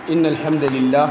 إن الحمد لله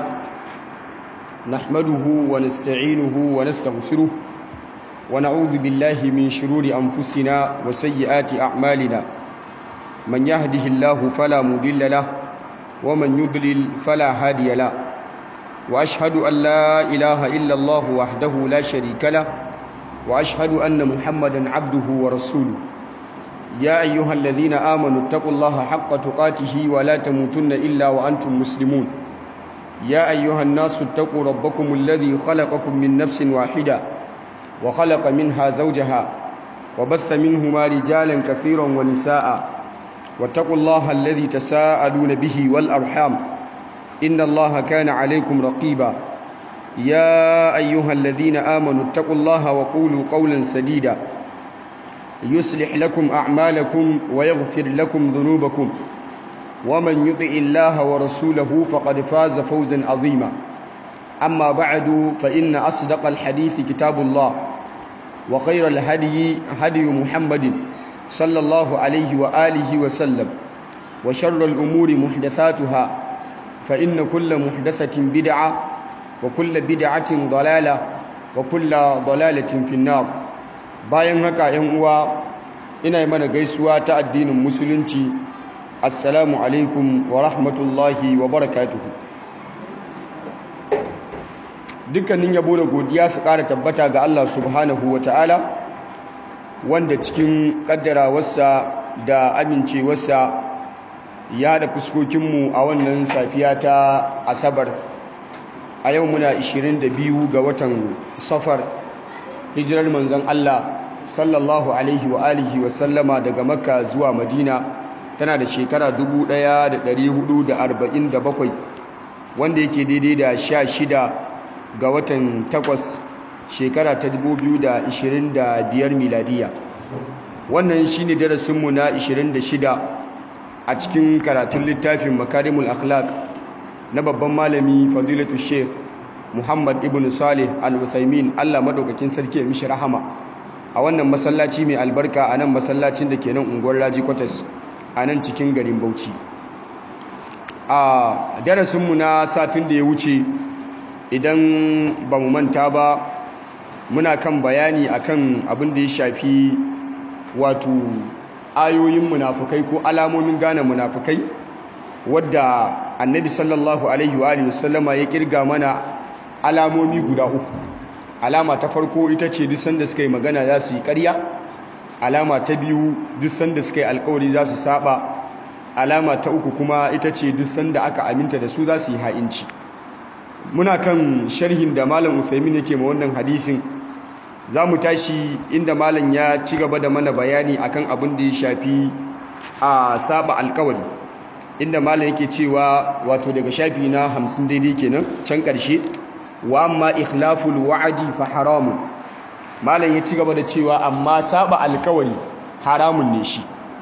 نحمده ونستعينه ونستغفره ونعوذ بالله من شرور أنفسنا وسيئات أعمالنا من يهده الله فلا مضل له ومن يضلل فلا هادي له وأشهد أن لا إله إلا الله وحده لا شريك له وأشهد أن محمدا عبده ورسوله يا أيها الذين آمنوا اتقوا الله حق تقاته ولا تموتن إلا وأنتم مسلمون يا أيها الناس اتقوا ربكم الذي خلقكم من نفس واحدة وخلق منها زوجها وبث منهما رجالا كثيرا ونساء واتقوا الله الذي تساءلون به والأرحام إن الله كان عليكم رقيبا يا أيها الذين آمنوا اتقوا الله وقولوا قولا سديدا يصلح لكم أعمالكم ويغفر لكم ذنوبكم ومن يطع الله ورسوله فقد فاز فوزا عظيما أما بعد فإن أصدق الحديث كتاب الله وخير الهدي هدي محمد صلى الله عليه وآله وسلم وشر الأمور محدثاتها فإن كل محدثة بدعة وكل بدعة ضلالة وكل ضلالة في النار bayan haka yan uwa ina yi mana gaisuwa ta addinin musulunci assalamu alaikum wa rahmatullahi wa barakatuhu dukkanin yabo da godiya su ƙara tabbata ga Allah subhanahu wa ta'ala wanda cikin ƙaddarawarsa da amincewarsa ya da fuskokinmu a wannan safiya ta asabar a yau muna 22 ga watan safar hijirar manzon Allah sallallahu alaihi wa alihi wa sallama daga makka zuwa madina tana da shekara 1447 wanda yake daidai da 16 ga watan 8 shekara ta 2025 miladiya wannan shine darasinmu na 26 a cikin karatun littafin makarimul akhlaq na babban malami fadilatu sheikh Muhammad ibn Salih al-Uthaymin Allah madaukakin sarki ya mishi rahama a wannan masallaci mai albarka a nan masallacin da ke nan unguwar Raji Quarters a nan cikin garin Bauchi a darasinmu na satin da ya wuce idan ba mu manta ba muna kan bayani akan abin da ya shafi wato ayoyin munafukai ko alamomin gane munafukai wadda annabi sallallahu alaihi wa wasallama ya kirga mana alamomi guda uku alama ta farko ita ce duk sanda suka yi magana za su yi ƙarya alama ta biyu duk sanda suka yi alkawari za su saba alama ta uku kuma ita ce duk sanda aka aminta da su za su yi ha'inci muna kan sharhin da malam Uthaymin yake ma wannan hadisin za mu tashi inda malam ya ci gaba da mana bayani akan abin da ya shafi a saba alkawari inda malam yake cewa wato daga shafi na hamsin daidai kenan can ƙarshe wa amma ikhlaful wa'adi fa haramun malam ya ci gaba da cewa amma saba alkawari haramun ne shi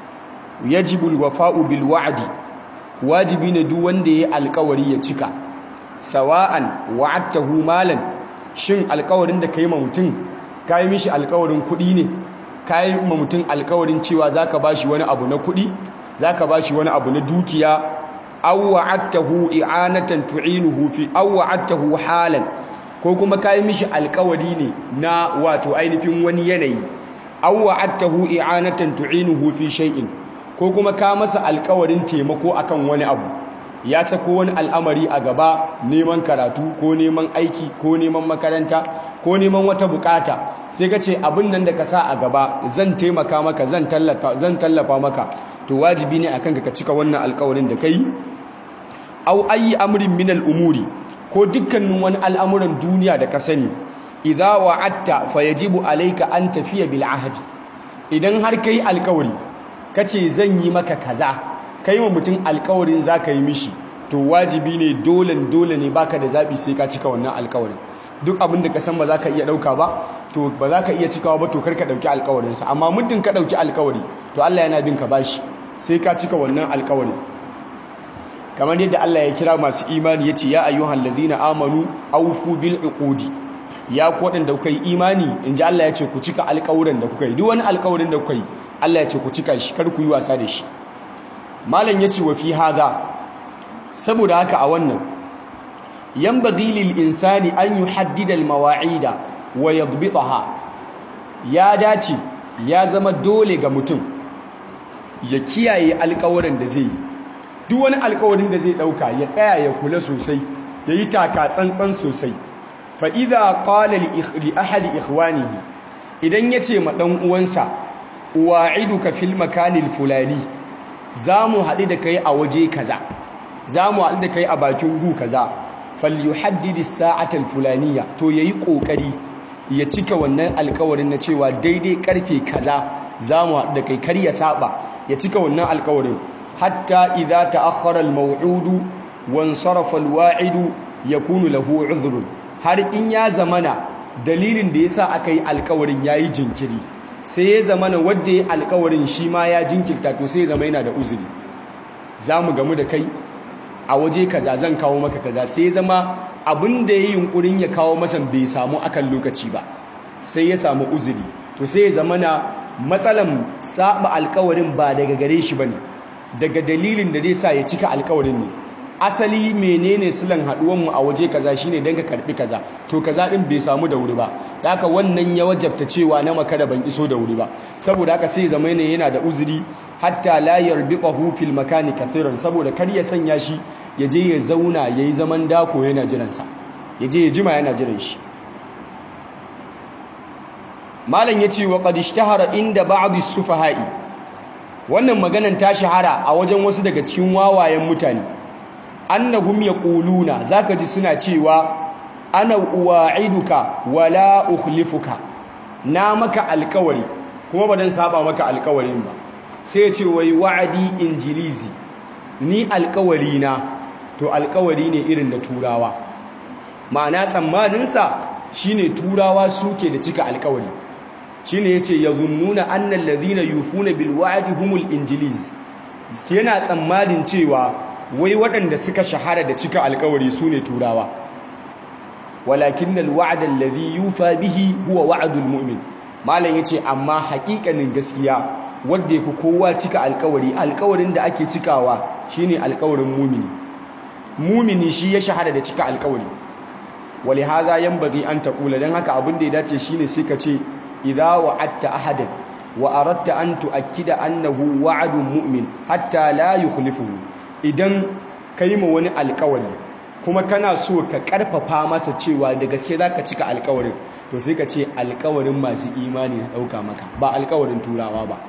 yajibu alwafa'u bil wa'di wajibi ne duk wanda yayi alkawari ya cika sawa'an wa'adtahu malan shin alkawarin da kai ma mutum kai mishi alkawarin kuɗi ne kai ma mutum alkawarin cewa zaka bashi wani abu na kuɗi zaka bashi wani abu na dukiya aw wa'adtahu i'anatan tu'inuhu fi aw wa'adtahu halan ko kuma kai mishi alkawari ne na wato ainihin wani yanayi aw wa'adtahu i'anatan tu'inuhu fi shay'in ko kuma ka masa alkawarin taimako akan wani abu ya sako wani al'amari a gaba neman karatu ko neman aiki ko neman makaranta ko neman wata bukata sai ka ce abin nan da ka sa a gaba zan taimaka maka zan tallafa maka to wajibi ne akan ka cika wannan alkawarin da kai au ayi amrin min umuri ko dukkanin wani al'amuran duniya da ka sani idza wa'atta fayajibu alayka an tafiya bil ahdi idan har kai alkawari kace zan yi maka kaza kai wa mutum alkawarin zaka yi mishi to wajibi ne dole dole ne baka da zabi sai ka cika wannan alkawarin duk abin da ka san ba za ka iya ɗauka ba to ba za ka iya cikawa ba to kar ka ɗauki alkawarinsa amma muddin ka ɗauki alkawari to Allah yana bin ka bashi sai ka cika wannan alkawarin kamar yadda Allah ya kira masu imani yace ya ayyuhal ladhina amanu awfu bil uqudi ya ku waɗanda kuka yi imani in ji Allah ya ce ku cika alƙawuran da kuka yi duk wani alƙawarin da kuka yi Allah ya ce ku cika shi kar ku yi wasa da shi malam ya ce wa fi hada saboda haka a wannan yanbaghi lil insani an yuhaddida al mawa'ida wa yadbitaha ya dace ya zama dole ga mutum ya kiyaye alƙawarin da zai yi duk wani alƙawarin da zai ɗauka ya tsaya ya kula sosai ya yi taka tsantsan sosai fa idza qala li ahadi ikhwanihi idan yace ma dan uwansa uwa'iduka fil makanil fulani zamu haɗu da kai a waje kaza zamu haɗu da kai a bakin gu kaza falyuhaddid as-sa'ata al-fulaniya to yayi kokari ya cika wannan alkawarin na cewa daidai karfe kaza zamu haɗu da kai kar ya saba ya cika wannan alkawarin hatta idza ta'akhkhara al-maw'udu wansarafa al-wa'idu yakunu lahu 'udhrun har in ya zamana dalilin da yasa aka yi alkawarin yayi jinkiri sai ya zamana wanda ya alkawarin shi ma ya jinkirta to sai ya zama yana da uzuri zamu gamu da kai a waje kaza zan kawo maka kaza sai ya zama abin da ya yi yunkurin ya kawo masa bai samu akan lokaci ba sai ya samu uzuri to sai ya zama na matsalan saba alkawarin ba daga gare shi bane daga dalilin da zai sa ya cika alkawarin ne asali menene silan haduwan mu a waje kaza shine dan ka karbi kaza to kaza din bai samu da wuri ba haka wannan ya wajabta cewa na makara ban iso da wuri ba saboda haka sai zama ne yana da uzuri hatta la yarbiqahu fil makani kathiran saboda kar ya sanya shi ya je ya zauna yayi zaman dako yana jiran sa ya je ya jima yana jiran shi malam yace wa qad ishtahara inda ba'd as-sufaha'i wannan maganan ta shahara a wajen wasu daga cikin wawayen mutane annahum yaquluna zaka ji suna cewa ana uwa'iduka wala ukhlifuka na maka alkawari kuma ba dan saba maka alkawarin ba sai ya ce wai wa'adi injilizi ni alkawari na to alkawari ne irin da turawa ma'ana tsammanin sa shine turawa suke da cika alkawari shine yace yazunnuna annal ladhina yufuna bil wa'di humul injiliz yana tsammanin cewa wai waɗanda suka shahara da cika alkawari su ne turawa walakin alwa'da alladhi yufa bihi huwa wa'dul mu'min malam yace amma haƙiƙanin gaskiya wanda yafi kowa cika alkawari alkawarin da ake cikawa shine alkawarin mumini mumini shi ya shahara da cika alkawari walihaza yanbaghi an taqula dan haka abin da ya dace shine sai ka ce idza wa'adta ahadan wa aradta an tu'akkida annahu wa'dun mu'min hatta la yukhlifuhu idan ka yi ma wani alkawari kuma kana so ka karfafa masa cewa da gaske za ka cika alkawarin to sai ka ce alkawarin masu imani na ɗauka maka ba alkawarin turawa ba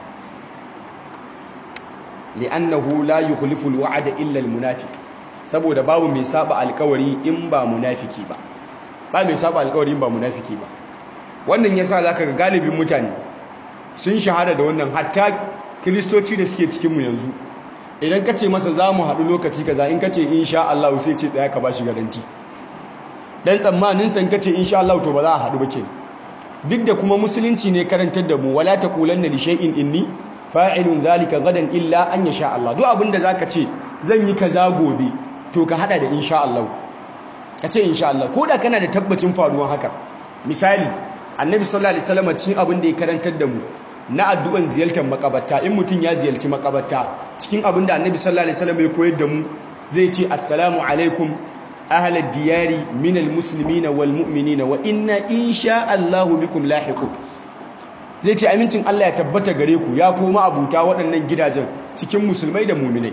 li'annahu la yukhlifu alwa'da illa almunafiq saboda babu mai saba alkawari in ba munafiki ba ba mai saba alkawari in ba munafiki ba wannan yasa zaka ga galibin mutane sun shahada da wannan hatta kiristoci da suke cikin mu yanzu idan ka ce masa za mu haɗu lokaci kaza in ka ce insha Allah sai ce tsaya ka ba shi garanti dan tsammanin san ka ce insha Allah to ba za a haɗu ba kenan duk da kuma musulunci ne karantar da mu wala taqulanna li shay'in inni fa'ilun zalika gadan illa an yasha Allah duk abinda zaka ce zan yi kaza gobe to ka hada da insha Allah ka ce insha Allah ko da kana da tabbacin faruwan haka misali annabi sallallahu alaihi wasallam cikin abin da ya karantar da mu na addu'an ziyartar makabarta in mutum ya ziyarci makabarta cikin abin da annabi sallallahu alaihi wasallam ya koyar da mu zai ce assalamu alaikum ahlad diyari minal muslimina wal mu'minina wa inna insha Allah bikum lahiqun zai ce amincin Allah ya tabbata gare ku ya koma abuta waɗannan gidajen cikin musulmai da mu'minai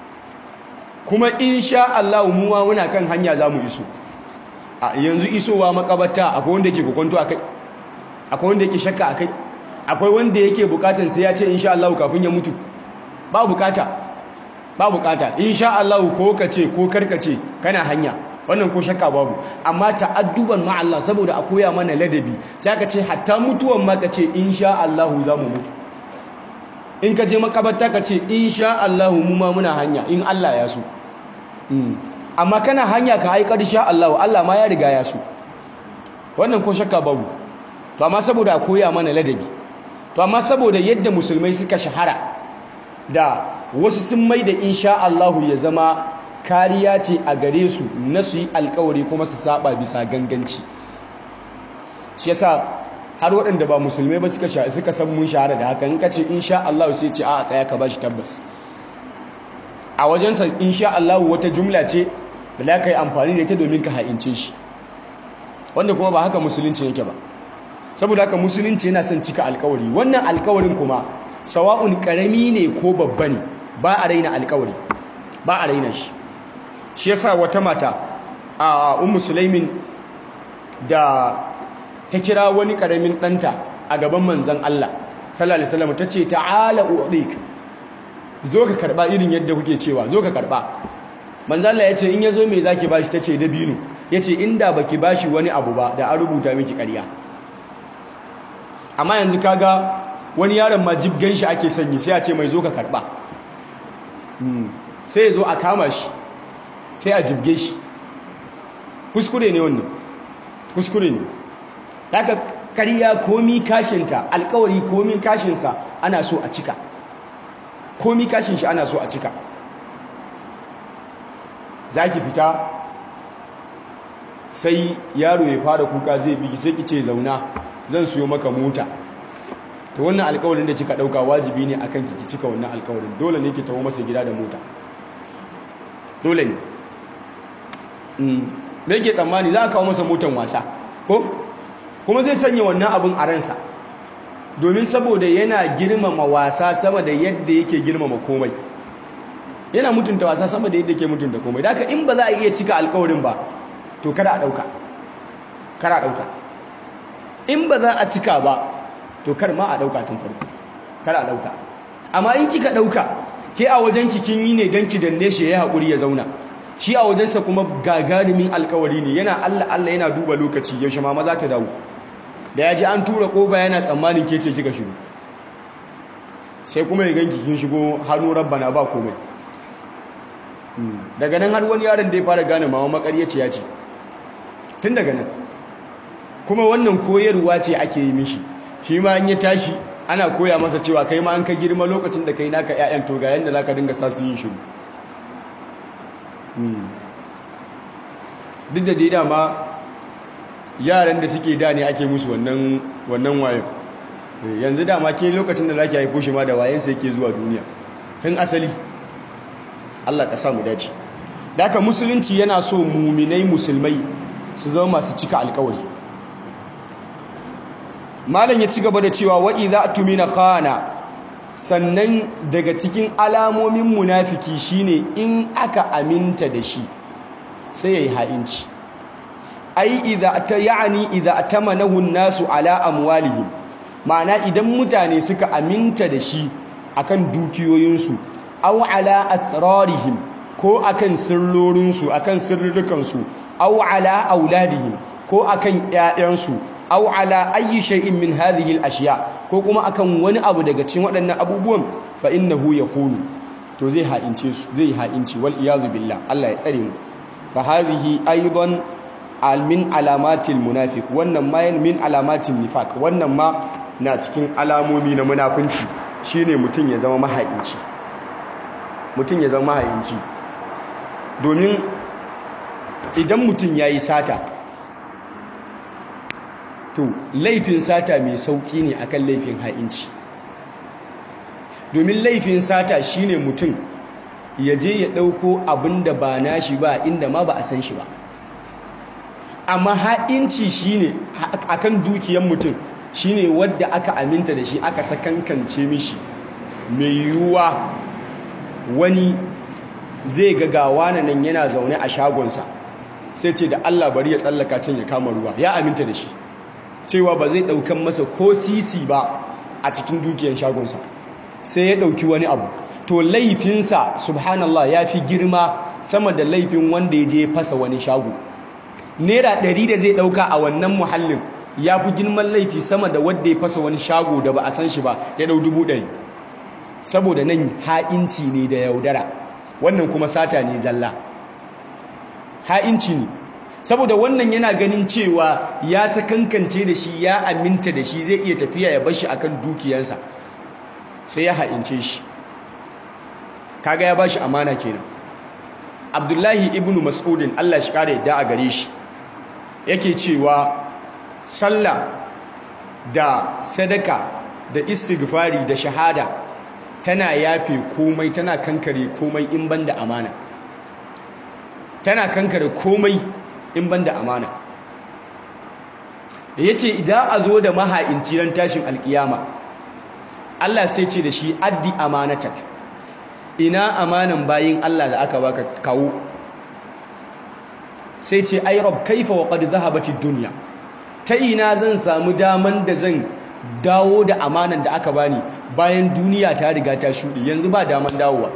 kuma insha Allah mu ma muna kan hanya zamu iso a yanzu isowa makabarta akwai wanda yake kokonto akai akwai wanda yake shakka akai akwai wanda yake bukatan sai ya ce insha Allah kafin ya mutu ba bukata ba bukata insha Allah ko kace ko karkace kana hanya wannan ko shakka babu amma ta'adduban ma Allah saboda a koya mana ladabi sai aka ce hatta mutuwan ma kace insha Allah za mu mutu in ka je makabarta ka ce insha Allah mu ma muna hanya in Allah ya so amma kana hanya ka aikar sha Allah Allah ma ya riga ya so wannan ko shakka babu to amma saboda a koya mana ladabi to amma saboda yadda musulmai suka shahara da wasu sun mai da insha Allahu ya zama kariya ce a gare su na su yi alkawari kuma su saba bisa ganganci shi yasa har waɗanda ba musulmai ba suka suka san mun shahara da haka in ka ce insha Allah sai ce a tsaya ka bashi tabbas a wajensa insha Allah wata jumla ce da za ka yi amfani da ita domin ka ha'ince shi wanda kuma ba haka musulunci yake ba saboda haka musulunci yana son cika alkawari wannan alkawarin kuma sawa'un karami ne ko babba ne ba a raina alkawari ba a raina shi shi yasa wata mata a ummu sulaimin da ta kira wani karamin ɗanta a gaban manzan Allah sallallahu alaihi wasallam tace ta'ala u'dik zo ka karba irin yadda kuke cewa zo ka karba manzan Allah yace in yazo me zaki bashi tace dabino yace inda baki bashi wani abu ba da an rubuta miki ƙarya amma yanzu kaga wani yaron ma jibgan shi ake sanyi sai a ce mai zo ka karba sai ya zo a kama shi sai a jibge shi kuskure ne wannan kuskure ne daga kariya komi kashinta alkawari komi kashinsa ana so a cika komi kashin shi ana so a cika za ki fita sai yaro ya fara kuka zai bigi sai ki ce zauna zan siyo maka mota ta wannan alkawarin da kika dauka wajibi ne akan ki cika wannan alkawarin dole ne ki tawo masa gida da mota dole ne me yake tsammani za a kawo masa motan wasa ko kuma zai sanya wannan abin a ransa domin saboda yana girmama wasa sama da yadda yake girmama komai yana mutunta wasa sama da yadda yake mutunta komai da in ba za a iya cika alkawarin ba to kada a dauka kada a dauka in ba za a cika ba to kar ma a dauka tun farko kada a dauka amma in kika dauka ke a wajen kin yi ne don ki danne shi ya haƙuri ya zauna shi a wajensa kuma gagarumin alkawari ne yana Allah Allah yana duba lokaci yaushe mama za ta dawo da ya ji an tura ƙoba yana tsammanin ke ce kika shigo sai kuma ya ganki kin shigo hannu rabbana ba komai daga nan har wani yaron da ya fara gane mama makaryaci ya ce tun daga nan kuma wannan koyarwa ce ake yi mishi shi ma an ya tashi ana koya masa cewa kai ma an ka girma lokacin da kai naka ƴaƴan to ga yanda zaka dinga sa su yin shiru duk da dai dama yaran da suke da ne ake musu wannan wannan wayo yanzu dama ke lokacin da zaki haifo shi ma da wayen sa yake zuwa duniya tun asali Allah ka sa mu dace daka musulunci yana so muminai musulmai su zama masu cika alkawari malam ya ci gaba da cewa wa idza tumina khana sannan daga cikin alamomin munafiki shine in aka aminta da shi sai yayi ha'inci ai idza ta yani idza atamanahu an-nasu ala amwalihim ma'ana idan mutane suka aminta da shi akan dukiyoyinsu aw ala asrarihim ko akan sirrorinsu akan sirrukansu aw ala auladihim ko akan ƴaƴansu aw ala ayyi shay'in min hadhihi al-ashya ko kuma akan wani abu daga cikin waɗannan abubuwan fa innahu yakhunu to zai ha'ince su zai ha'inci wal iyazu billah Allah ya tsare mu fa hadhihi aidan al min alamatil munafiq wannan ma min alamatin nifaq wannan ma na cikin alamomi na munafunci shine mutun ya zama maha'inci mutun ya zama maha'inci domin idan mutun yayi sata to laifin sata mai sauki ne akan laifin ha'inci domin laifin sata shine mutum ya je ya ɗauko abin da ba nashi ba inda ma ba a san shi ba amma ha'inci shine akan dukiyar mutum shine wadda aka aminta da shi aka sakankance mishi mai yiwuwa wani zai gagawa na nan yana zaune a shagonsa sai ce da Allah bari ya tsallaka can ya kama ruwa ya aminta da shi cewa ba zai ɗaukan masa ko sisi ba a cikin dukiyar shagonsa sai ya ɗauki wani abu to laifinsa subhanallah ya fi girma sama da laifin wanda ya je fasa wani shago naira ɗari da zai ɗauka a wannan muhallin ya fi girman laifi sama da wanda ya fasa wani shago da ba a san shi ba ya ɗau dubu ɗari saboda nan ha'inci ne da yaudara wannan kuma sata ne zalla ha'inci ne saboda wannan yana ganin cewa ya sakankance da shi ya aminta da shi zai iya tafiya ya bashi akan dukiyarsa sai ya ha'ince shi kaga ya bashi amana kenan abdullahi ibn mas'udin Allah shi kare yadda a gare shi yake cewa sallah da sadaka da istighfari da shahada tana yafe komai tana kankare komai in banda amana tana kankare komai in banda amana yace idan a zo da maha'inci ran tashin alkiyama Allah sai ce da shi addi amanatak ina amanan bayin Allah da aka baka kawo sai ce ai rab kaifa wa qad zahabati dunya ta ina zan samu daman da zan dawo da amanan da aka bani bayan duniya ta riga ta shudi yanzu ba daman dawowa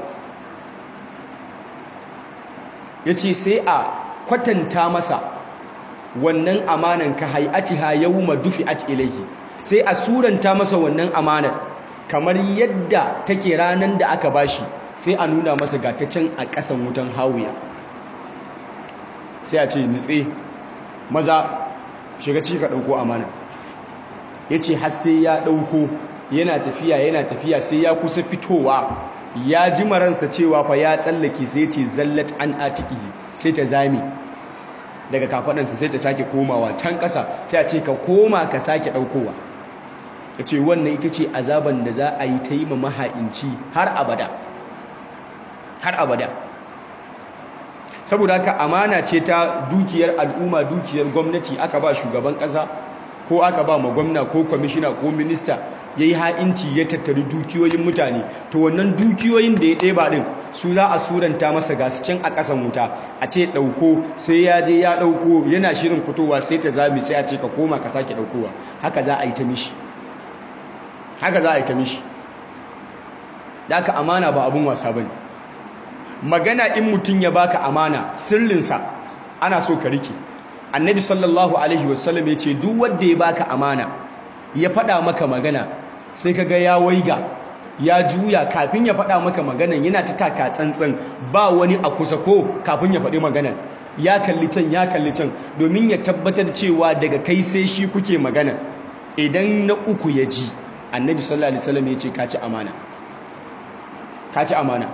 yace sai a kwatanta masa wannan amanan ka hay'atiha yawma dufi'at ilayhi sai a suranta masa wannan amanar kamar yadda take ranan da aka bashi sai a nuna masa gata can a ƙasan wutan hawiya sai a ce nitse maza shiga ci ka ɗauko amana ya ce har sai ya ɗauko yana tafiya yana tafiya sai ya kusa fitowa ya ji maransa cewa fa ya tsallake sai ce zallat an atiki sai ta zame daga kafaɗansa sai ta sake komawa can ƙasa sai a ce ka koma ka sake ɗaukowa ya ce wannan ita ce azaban da za a yi ta yi ma maha'inci har abada har abada saboda haka amana ce ta dukiyar al'umma dukiyar gwamnati aka ba shugaban ƙasa ko aka ba ma gwamna ko kwamishina ko minista ya yi ha'inci ya tattari dukiyoyin mutane to wannan dukiyoyin da ya ɗeba ɗin su za a suranta masa gasu can a ƙasan wuta a ce ɗauko sai ya je ya ɗauko yana shirin fitowa sai ta zami sai a ce ka koma ka sake ɗaukowa haka za a yi ta mishi haka za a yi ta mishi da aka amana ba abin wasa ba ne magana in mutum ya baka amana sirrinsa ana so ka rike annabi sallallahu alaihi wasallam ya ce duk wanda ya baka amana ya faɗa maka magana sai ka ga ya waiga ya juya kafin ya faɗa maka maganan yana ta taka tsantsan ba wani a kusa ko kafin ya faɗi maganan ya kalli can ya kalli can domin ya tabbatar cewa daga kai sai shi kuke magana idan na uku ya ji annabi sallallahu alaihi wasallam ya ce ka ci amana ka ci amana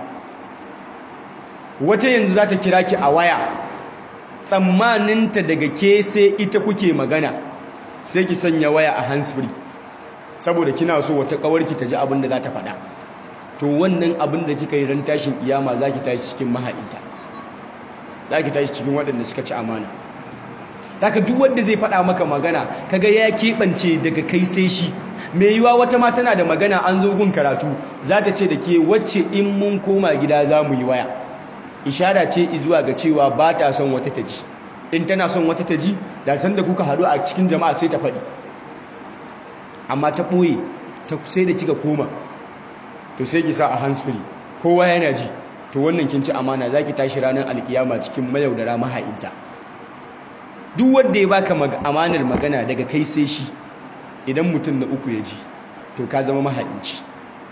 wata yanzu za ta kira ki a waya tsammaninta daga ke sai ita kuke magana sai ki sanya waya a handsfree saboda kina so wata kawarki ta ji abin da za ta faɗa to wannan abin da kika yi ran tashin iyama za ki tashi cikin maha'inta za ki tashi cikin waɗanda suka ci amana daga duk wanda zai faɗa maka magana kaga ya keɓance daga kai sai shi mai yiwa wata ma tana da magana an zo gun karatu za ta ce da ke wacce in mun koma gida za mu yi waya ishara ce zuwa ga cewa ba ta son wata ta ji in tana son wata ta ji da san da kuka haɗu a cikin jama'a sai ta faɗi amma ta ɓoye sai da kika koma to sai ki sa a handsfree kowa yana ji to wannan kin ci amana za ki tashi ranar alkiyama cikin mayaudara maha'inta duk wanda ya baka amanar magana daga kai sai shi idan mutum na uku ya ji to ka zama maha'inci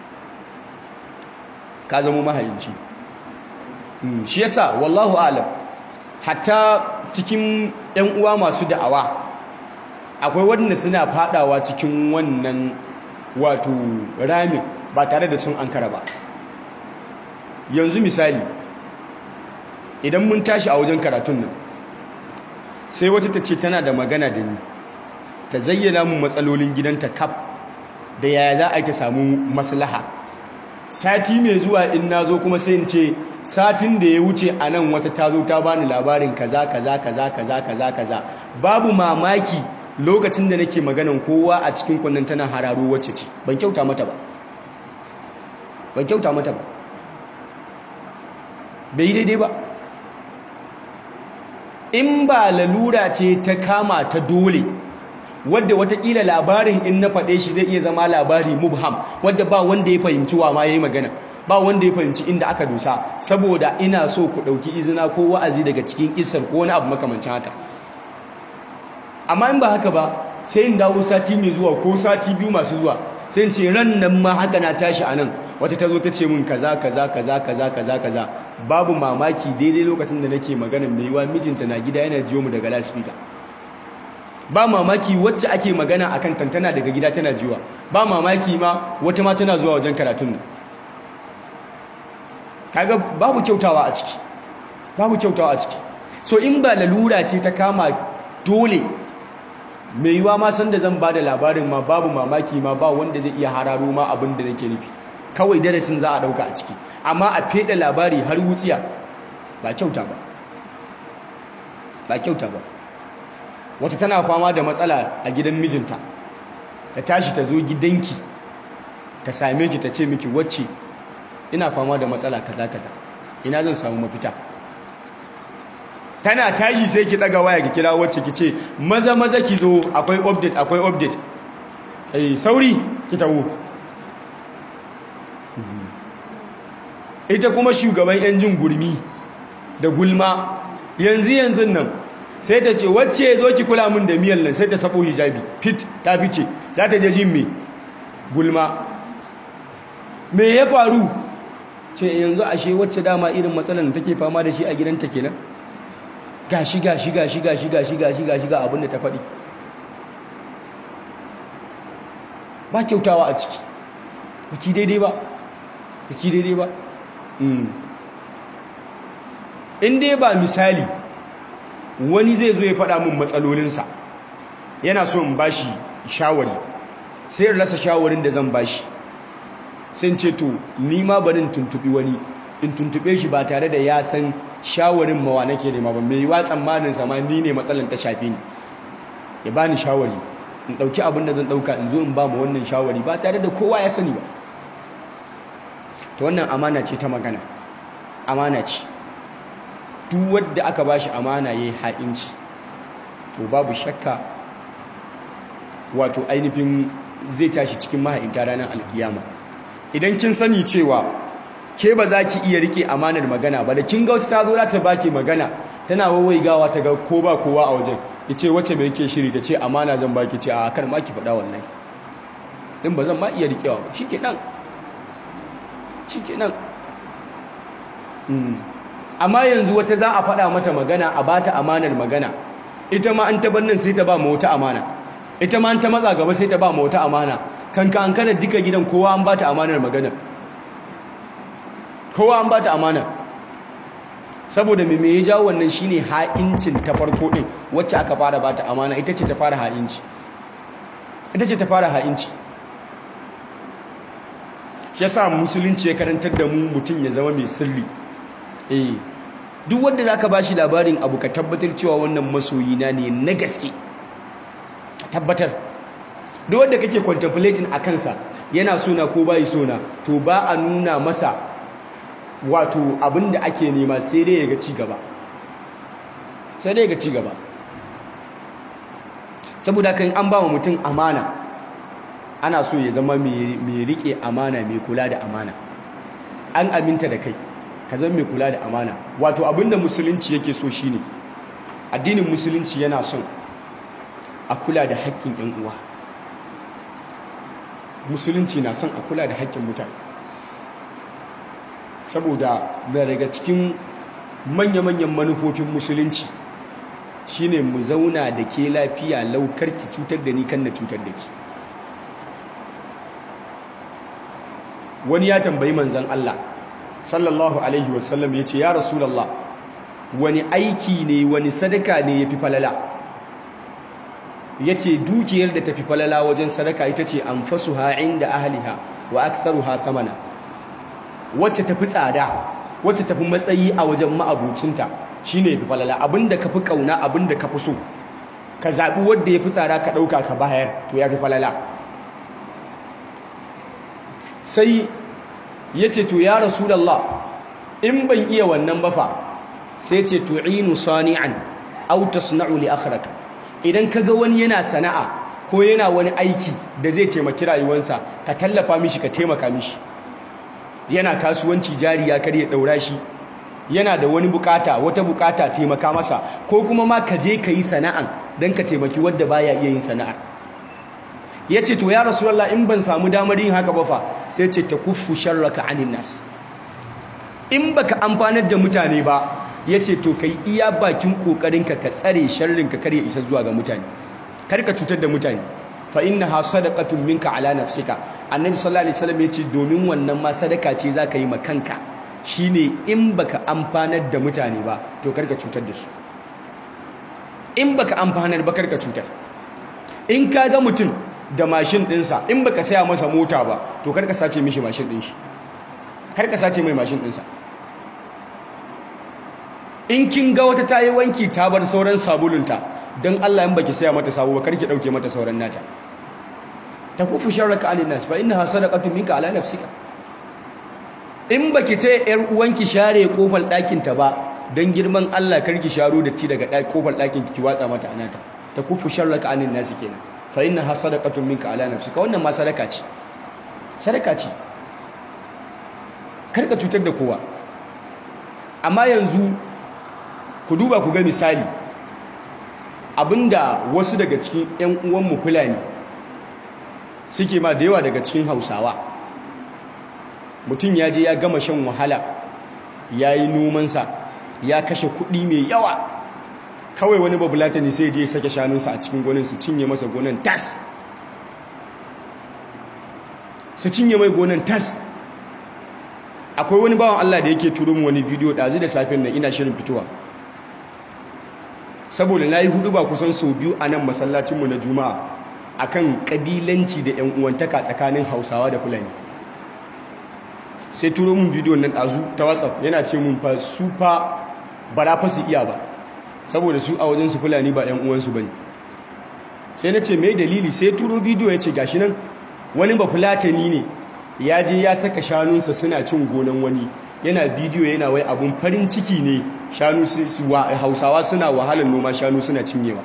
ka zama maha'inci shi yasa wallahu alam hatta cikin ɗan uwa masu da'awa akwai wanda suna fadawa cikin wannan wato ramin ba tare da sun ankara ba yanzu misali idan mun tashi a wajen karatun nan sai wata ta ce tana da magana da ni ta zayyana mu matsalolin gidanta kaf da yaya za a yi ta samu maslaha sati mai zuwa in na zo kuma sai in ce satin da ya wuce a nan wata ta zo ta bani labarin kaza kaza kaza kaza kaza kaza babu mamaki lokacin da nake maganan kowa a cikin kunnan tana hararo wacce ce ban kyauta mata ba ban kyauta mata ba bai yi daidai ba in ba lalura ce ta kama ta dole wadda watakila labarin in na faɗe shi zai iya zama labari mubham wadda ba wanda ya fahimci wa ma ya yi magana ba wanda ya fahimci inda aka dosa saboda ina so ku ɗauki izina ko wa'azi daga cikin isar ko wani abu makamancin haka amma in ba haka ba sai in dawo sati mai zuwa ko sati biyu masu zuwa sai in ce ran nan ma haka na tashi a nan wata ta zo ta ce min kaza kaza kaza kaza kaza kaza babu mamaki daidai lokacin da nake magana mai yiwa mijinta na gida yana jiyo mu daga lasfika ba mamaki wacce ake magana akan tantana daga gida tana jiwa ba mamaki ma wata ma tana zuwa wajen karatun nan kaga babu kyautawa a ciki babu kyautawa a ciki so in ba lalura ce ta kama dole mai yiwa ma san da zan ba da labarin ma babu mamaki ma ba wanda zai iya hararo ma abin da nake nufi kawai darasin za a ɗauka a ciki amma a feɗe labari har wutsiya ba kyauta ba ba kyauta ba wata tana fama da matsala a gidan mijinta ta tashi ta zo gidanki ta same ki ta ce miki wacce ina fama da matsala kaza kaza ina zan samu mafita tana tashi sai ki daga waya ki kira wacce ki ce maza maza ki zo akwai update akwai update eh sauri ki tawo ita kuma shugaban yan jin gurmi da gulma yanzu yanzu nan sai ta ce wacce zo ki kula min da miyan nan sai ta sabo hijabi fit ta fice za ta je jin me gulma me ya faru ce yanzu ashe wacce dama irin matsalar da take fama da shi a gidanta kenan gashi gashi gashi gashi gashi gashi gashi ga abin da ta faɗi ba kyautawa a ciki baki daidai ba baki daidai ba in dai ba misali wani zai zo ya faɗa min matsalolinsa yana so in bashi shawari sai in rasa shawarin da zan bashi sai ce to ni ma barin tuntubi wani in tuntube shi ba tare da ya san shawarin mawa nake nema ba mai yiwa tsammanin sama ni ne matsalan ta shafe ni ya bani shawari in ɗauki abin da zan ɗauka in zo in ba ma wannan shawari ba tare da kowa ya sani ba ta wannan amana ce ta magana amana ce duk wadda aka ba shi amana ya yi ha'inci to babu shakka wato ainihin zai tashi cikin maha'inta ranar alkiyama idan kin sani cewa ke ba za ki iya rike amanar magana ba da kin ga wata ta zo za ta baki magana tana wawaigawa ta ga ko ba kowa a wajen ya ce wacce mai ke shiri ta ce amana zan baki ce a kar ma ki faɗa wallahi din ba zan ma iya rikewa ba shi ke nan shi ke nan amma yanzu wata za a faɗa mata magana a ba ta amanar magana ita ma an tabar nan sai ta ba ma wata amana ita ma an ta matsa gaba sai ta ba ma wata amana kanka an kana duka gidan kowa an ba ta amanar magana kowa an ba ta amana saboda me me ya jawo wannan shine ha'incin ta farko din wacce aka fara ba ta amana ita ce ta fara ha'inci ita ce ta fara ha'inci shi yasa musulunci ya karantar da mu mutum ya zama mai sirri eh duk wanda zaka bashi labarin abu ka tabbatar cewa wannan masoyi na ne na gaske ka tabbatar duk wanda kake contemplating a kansa yana sona ko bai sona to ba a nuna masa wato abinda ake nema sai dai ya ga ci gaba sai dai ya ga ci gaba saboda kan an ba wa mutum amana ana so ya zama mai rike amana mai kula da amana an aminta da kai ka zama mai kula da amana wato abinda musulunci yake so shine addinin musulunci yana son a kula da haƙƙin ƴan uwa musulunci na son a kula da haƙƙin mutane saboda na daga cikin manya-manyan manufofin musulunci shine mu zauna da ke lafiya laukar ki cutar da ni kan na cutar da ki wani ya tambayi manzan Allah sallallahu alaihi wasallam ya ce ya rasulallah wani aiki ne wani sadaka ne ya fi falala ya ce dukiyar da ta fi falala wajen sadaka ita ce an fasu ha'in da ahaliha wa aktharu ha samana wacce tafi tsada wacce tafi matsayi a wajen ma'abucinta shine ya fi falala abinda ka fi kauna abinda ka fi so ka zaɓi wadda ya fi tsada ka ɗauka ka bayar to ya fi falala sai ya ce to ya rasulallah in ban iya wannan bafa sai ce tu'inu sani'an aw tasna'u li akhraka idan kaga wani yana sana'a ko yana wani aiki da zai taimaki rayuwarsa ka tallafa mishi ka taimaka mishi yana kasuwanci jari ya kare daura shi yana da wani bukata wata bukata taimaka masa ko kuma ma ka je ka yi sana'an don ka taimaki wadda baya iya yin sana'ar ya ce to ya rasulallah in ban samu damar yin haka ba fa sai ce ta kuffu sharraka anin nas in baka amfanar da mutane ba ya ce to kai iya bakin kokarinka ka tsare sharrinka kar ya isa zuwa ga mutane kar ka cutar da mutane fa innaha sadaqatun minka ala nafsika annabi sallallahu alaihi wasallam ya ce domin wannan ma sadaka ce zaka yi ma kanka shine in baka amfanar da mutane ba to kar ka cutar da su in baka amfanar ba kar ka cutar in ka ga mutum da mashin ɗinsa in baka saya masa mota ba to kar ka sace mishi mashin ɗin shi kar ka sace mai mashin ɗinsa in kin ga wata ta yi wanki ta bar sauran sabulunta don Allah in baki saya mata sabo ba kar ki ɗauke mata sauran nata ta kufu sharraka alin nas fa innaha sadaqatun minka ala nafsika in baki ta yar uwanki share kofar ɗakin ta ba don girman Allah kar ki sharo datti daga kofar ɗakin ki watsa mata anata ta kufu sharraka alin nas kenan fa innaha sadaqatun minka ala nafsika wannan ma sadaka ce sadaka ce kar ka cutar da kowa amma yanzu ku duba ku ga misali abinda wasu daga cikin 'yan uwanmu fulani suke ma da yawa daga cikin hausawa mutum ya je ya gama shan wahala ya yi nomansa ya kashe kuɗi mai yawa kawai wani babulata ne sai je ya sake shanunsa a cikin gonan su cinye masa gonan tas su cinye mai gonan tas akwai wani bawan Allah da yake turo mu wani bidiyo ɗazu da safin nan ina shirin fitowa saboda na yi hudu ba kusan sau biyu a nan masallacinmu na juma'a akan kabilanci da yan uwantaka tsakanin hausawa da fulani sai turo mun bidiyo nan ɗazu ta whatsapp yana ce mun fa su fa bara fa su iya ba saboda su a wajen su fulani ba yan uwansu bane sai na ce mai dalili sai turo bidiyo ya ce gashi nan wani ba fulatani ne ya je ya saka shanunsa suna cin gonan wani yana bidiyo yana wai abun farin ciki ne shanu hausawa suna wahalar noma shanu suna cinyewa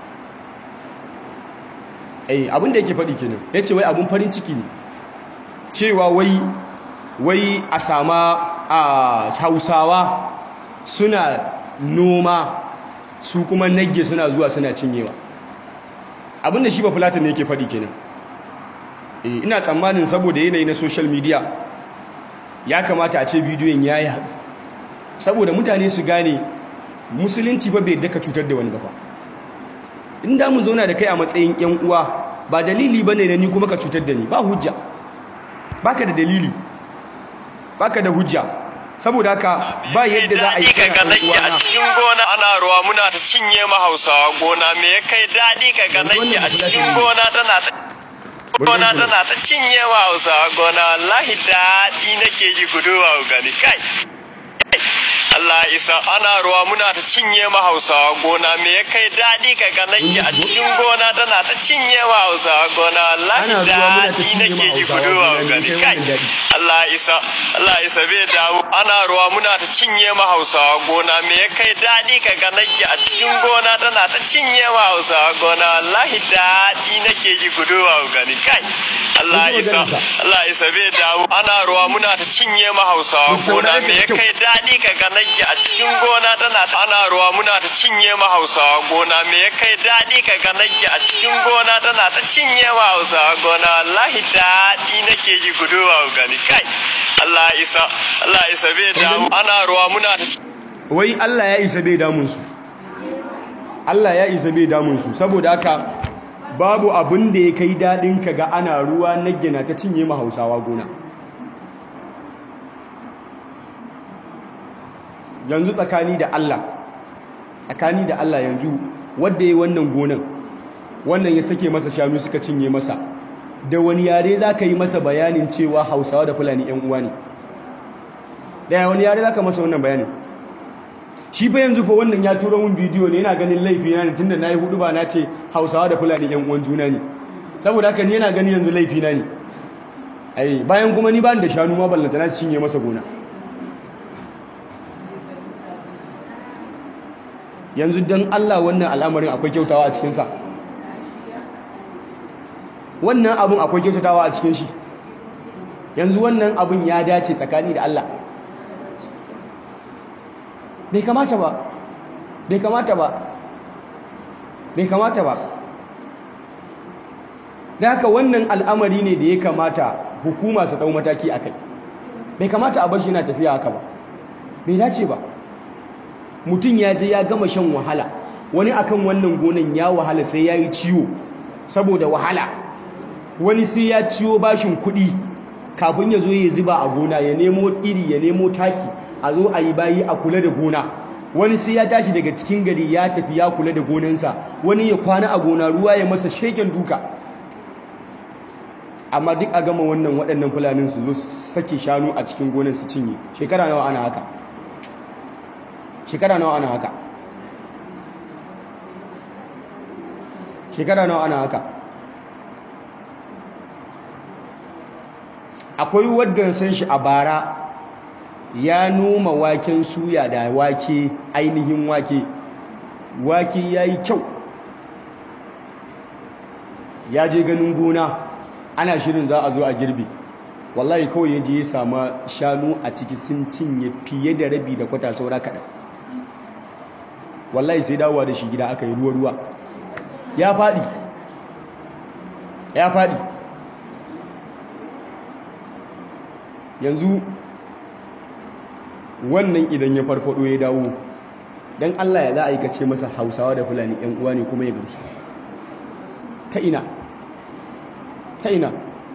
ai abin da yake faɗi kenan ya ce wai abun farin ciki ne cewa wai wai a sama a hausawa suna noma su kuma nagge suna zuwa suna cinyewa abin da shi ba fulatan ne yake faɗi kenan ina tsammanin saboda yanayi na social media ya kamata a ce bidiyon ya yi haɗu saboda mutane su gane musulunci ba bai daka cutar da wani ba in da mu zauna da kai a matsayin yan uwa ba dalili ba ne na ni kuma ka cutar da ni ba hujja baka da dalili baka da hujja saboda haka ba yadda za a yi ka ga nake a cikin gona ana ruwa muna ta cinye ma hausawa gona me ya kai daɗi ka ga nake a cikin gona tana ta gona tana ta cinye wa hausawa gona wallahi daɗi nake ji guduwa gani kai Allah isa ana ruwa muna ta cinye ma hausawa gona me ya kai daɗi ka ga nake a cikin gona tana ta cinye wa hausawa gona wallahi daɗi nake ji guduwa gani kai Allah isa Allah isa bai damu ana ruwa muna ta cinye ma hausawa gona me ya kai daɗi ka ga nake a cikin gona tana ta cinye wa hausawa gona wallahi daɗi nake ji guduwa gani kai Allah isa Allah isa bai damu ana ruwa muna ta cinye ma hausawa gona me ya kai daɗi ka ga nake a cikin gona tana ana ruwa muna ta cinye ma hausawa gona me ya kai daɗi ka ga nake a cikin gona tana ta cinye ma hausawa gona wallahi daɗi nake ji guduwa gani kai Allah isa Allah isa bai damu ana ruwa muna ta wai Allah ya isa bai damun su Allah ya isa bai damun su saboda haka babu abin da ya kai daɗin ka ga ana ruwa na gina ta cinye ma hausawa gona yanzu tsakani da Allah tsakani da Allah yanzu wadda ya wannan gonan wannan ya sake masa shanu suka cinye masa da wani yare za ka yi masa bayanin cewa hausawa da fulani yan uwa ne daya wani yare za ka masa wannan bayanin shi fa yanzu fa wannan ya turo min bidiyo ne yana ganin laifi na ne tunda nayi hudu ba na ce hausawa da fulani yan uwan juna ne saboda haka ni yana ganin yanzu laifi na ne ai bayan kuma ni ba da shanu ma ballanta na cinye masa gona yanzu don Allah wannan al'amarin akwai kyautawa a cikinsa wannan abin akwai kyautatawa a cikin shi yanzu wannan abin ya dace tsakani da Allah bai kamata ba bai kamata ba bai kamata ba da haka wannan al'amari ne da ya kamata hukuma su ɗau mataki a kai bai kamata a bashi yana tafiya haka ba bai dace ba mutum ya je ya gama shan wahala wani akan wannan gonan ya wahala sai ya yi ciwo saboda wahala wani sai ya ciwo bashin kuɗi kafin ya zo ya zuba a gona ya nemo iri ya nemo taki a zo a yi bayi a kula da gona wani sai ya tashi daga cikin gari ya tafi ya kula da gonansa wani ya kwana a gona ruwa ya masa sheken duka amma duk a gama wannan waɗannan fulanin su zo sake shanu a cikin gonar su cinye shekara nawa ana haka shekara nawa ana haka shekara nawa ana haka akwai wadda san shi a bara ya noma waken suya da wake ainihin wake wake ya yi kyau ya je ganin gona ana shirin za a zo a girbe wallahi kawai ya je ya sama shanu a ciki sun cinye fiye da rabi da kwata saura kaɗan wallahi sai dawowa da shi gida aka yi ruwa-ruwa ya faɗi ya faɗi yanzu wannan idan ya farfado ya dawo don Allah ya za a yi kace masa hausawa da fulani yan uwa ne kuma ya gamsu ta ina ta ina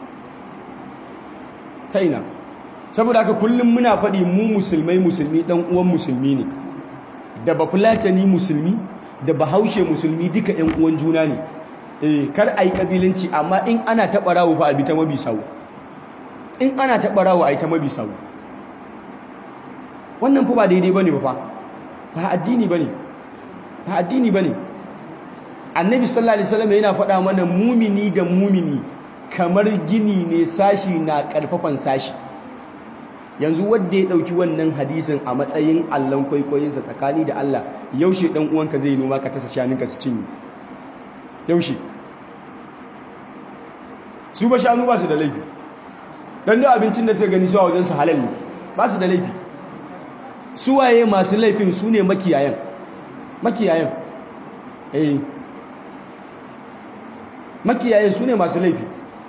ta ina saboda haka kullum muna faɗi mu musulmai musulmi ɗan uwan musulmi ne da ba fulatani musulmi da bahaushe musulmi duka yan uwan juna ne eh kar a yi ƙabilanci amma in ana taɓa rawu fa a bi ta mabi sawu in ana taɓa rawu a yi ta mabi sawu wannan fa ba daidai bane ba fa ba addini bane ba addini bane annabi sallallahu alaihi wasallam yana faɗa mana mumini da mumini kamar gini ne sashi na karfafan sashi yanzu wanda ya dauki wannan hadisin a matsayin allon kwaikwayinsa tsakani da Allah yaushe dan uwanka zai noma ka tasa shaninka su cinye yaushe su ba shanu ba su da laifi dan da abincin da suka gani su a wajen su halal ne ba su da laifi suwaye masu laifin su ne makiyayan makiyayan eh makiyayan su ne masu laifi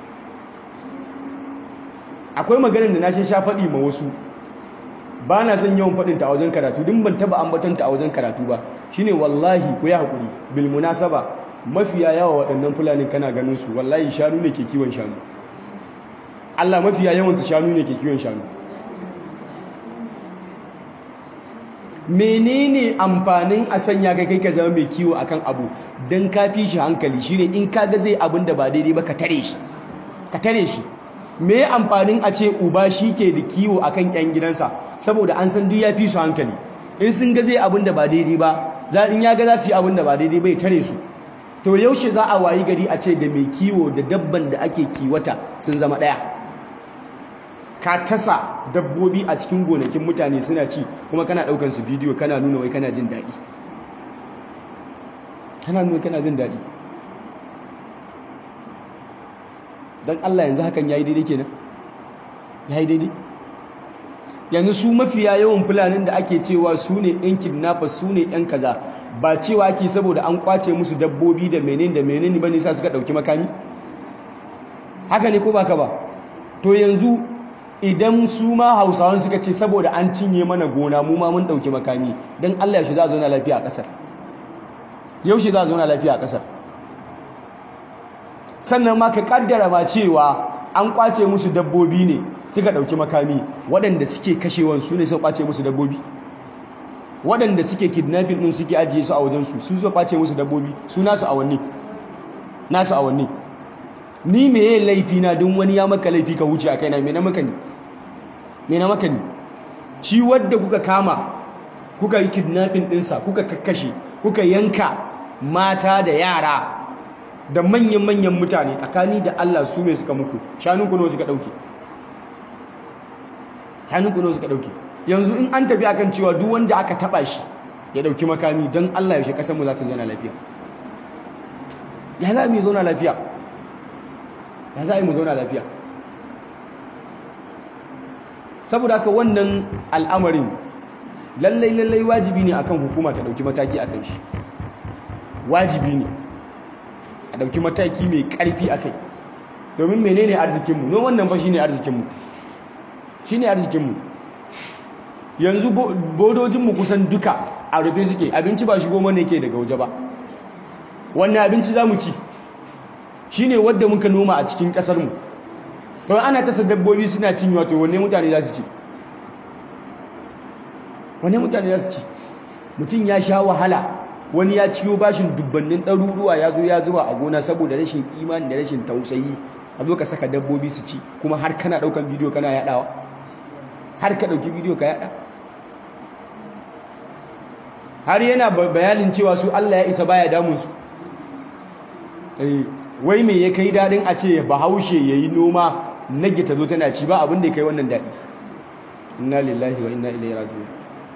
akwai maganin da na shi sha faɗi ma wasu ba na son yawan faɗinta a wajen karatu din ban taba ambatanta a wajen karatu ba shine wallahi ku ya haƙuri bil munasaba mafiya yawa waɗannan fulanin kana ganin su wallahi shanu ne ke kiwon shanu Allah mafiya yawansu shanu ne ke kiwon shanu menene amfanin a sanya kai kai ka zama mai kiwo akan abu don ka fi shi hankali shine in ka ga zai abin da ba daidai ba ka tare shi ka tare shi me amfanin a ce uba shi ke da kiwo akan yan gidansa saboda an san duk ya fi su hankali in sun ga zai abin da ba daidai ba za in ya ga za su yi abin da ba daidai ba ya tare su to yaushe za a wayi gari a ce da mai kiwo da dabban da ake kiwata sun zama ɗaya ka tasa dabbobi a cikin gonakin mutane suna ci kuma kana ɗaukan su bidiyo kana nuna wai kana jin daɗi kana nuna kana jin daɗi don Allah yanzu hakan ya yi daidai kenan ya yi daidai yanzu su mafiya yawan fulanin da ake cewa su ne yan kidnappers su ne yan kaza ba cewa ake saboda an kwace musu dabbobi da menene da menene ba nisa suka ɗauki makami haka ne ko ba ka ba to yanzu idan su ma hausawan suka ce saboda an cinye mana gona mu ma mun ɗauki makami don allah yaushe za a zauna lafiya a ƙasar yaushe za a zauna lafiya a ƙasar sannan ma ka ƙaddara ma cewa an kwace musu dabbobi ne suka ɗauki makami waɗanda suke kashewan su ne suka kwace musu dabbobi waɗanda suke kidnapping ɗin suke ajiye su a wajensu su suka kwace musu dabbobi su nasu awanni nasu awanni ni me yayin laifi na don wani ya maka laifi ka wuce a kaina me na maka ne me na maka ne shi wadda kuka kama kuka yi kidnapping ɗinsa kuka kakkashe kuka yanka mata da yara da manyan-manyan mutane tsakani da Allah su mai suka muku shanun kuno suka ɗauke shanun kuno suka ɗauke yanzu in an tafi akan cewa duk wanda aka taɓa shi ya ɗauki makami don Allah yaushe ƙasarmu za ta zauna lafiya ya za mu yi zauna lafiya ya za a yi mu zauna lafiya saboda haka wannan al'amarin lallai lallai wajibi ne akan hukuma ta dauki mataki akan shi wajibi ne a dauki mataki mai karfi akai domin menene arzikinmu no wannan fa shine arzikinmu shine arzikinmu yanzu bodojinmu kusan duka a rufe suke abinci ba shigo mana yake daga waje ba wannan abinci za mu ci shi ne wadda muka noma a cikin ƙasarmu to ana kasa dabbobi suna cin wato wanne mutane za su ci wanne mutane za su ci mutum ya sha wahala wani ya ciyo bashin dubbannin ɗaruruwa ya zo ya zuba a gona saboda rashin imani da rashin tausayi a zo ka saka dabbobi su ci kuma har kana daukan bidiyo kana yadawa har ka dauki bidiyo ka yada har yana bayanin cewa su Allah ya isa baya damun su eh wai me ya kai dadin a ce bahaushe yayi noma nage ta zo tana ci ba abin da ya kai wannan dadi inna lillahi wa inna ilaihi raji'un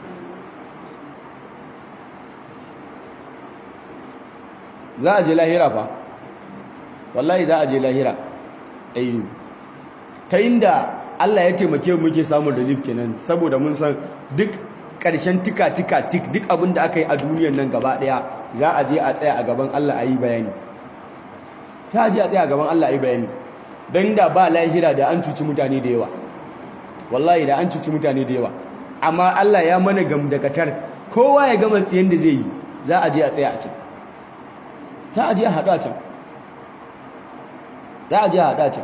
za a je lahira fa wallahi za a je lahira ayyu ta inda Allah ya taimake mu muke samun relief kenan saboda mun san duk ƙarshen tika tika tik duk abin da aka yi a duniyar nan gaba ɗaya za a je a tsaya a gaban Allah a yi bayani za a je a tsaya a gaban Allah a yi bayani don da ba lahira da an cuci mutane da yawa wallahi da an cuci mutane da yawa amma Allah ya mana gamdakatar kowa ya gama tsiyan da zai yi za a je a tsaya a can za a je a haɗu a can za a je a haɗu a can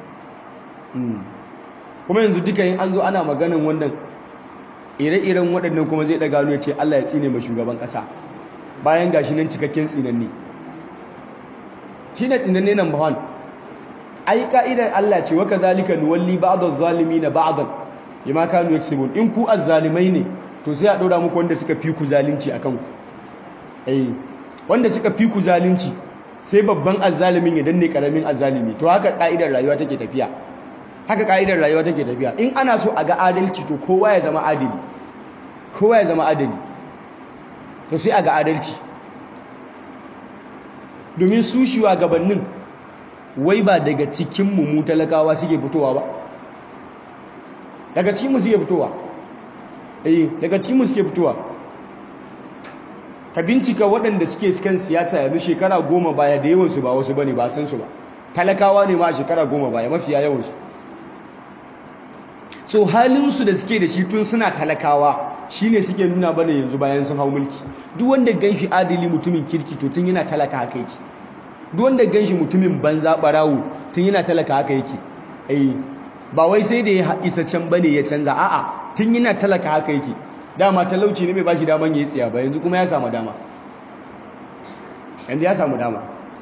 kuma yanzu duka yin an zo ana maganin wannan ire-iren waɗannan kuma zai ɗaga ya ce Allah ya tsine ma shugaban ƙasa bayan gashi nan cikakken tsinanne shi ne tsinanne nan ba ai ka'idar Allah ce wa kadhalika nuwalli ba'd az-zalimin ba'dan bima kanu yaksubun in ku az-zalimai ne to sai a ɗora muku wanda suka fi ku zalunci akan ku eh wanda suka fi ku zalunci sai babban azzalimin ya danne karamin azzalimi to haka ka'idar rayuwa take tafiya haka ka'idar rayuwa take tafiya in ana so a ga adalci to kowa ya zama adali kowa ya zama adali to sai a ga adalci domin su gabanin wai ba daga cikin mu talakawa suke fitowa ba daga cikin mu suke fitowa eh daga cikin mu suke fitowa ka bincika waɗanda suke kan siyasa yanzu shekara goma baya da yawansu ba wasu bane ba san su ba talakawa ne ma a shekara goma baya mafiya yawansu so halinsu da suke da shi tun suna talakawa shine suke nuna bane yanzu bayan sun hau mulki duk wanda ganshi adili mutumin kirki to tun yana talaka haka yake duk wanda ganshi mutumin banza barawo tun yana talaka haka yake eh ba wai sai da ya isa can bane ya canza a'a tun yana talaka haka yake dama talauci ne bai bashi daman yayi tsiya ba yanzu kuma ya samu dama yanzu ya samu dama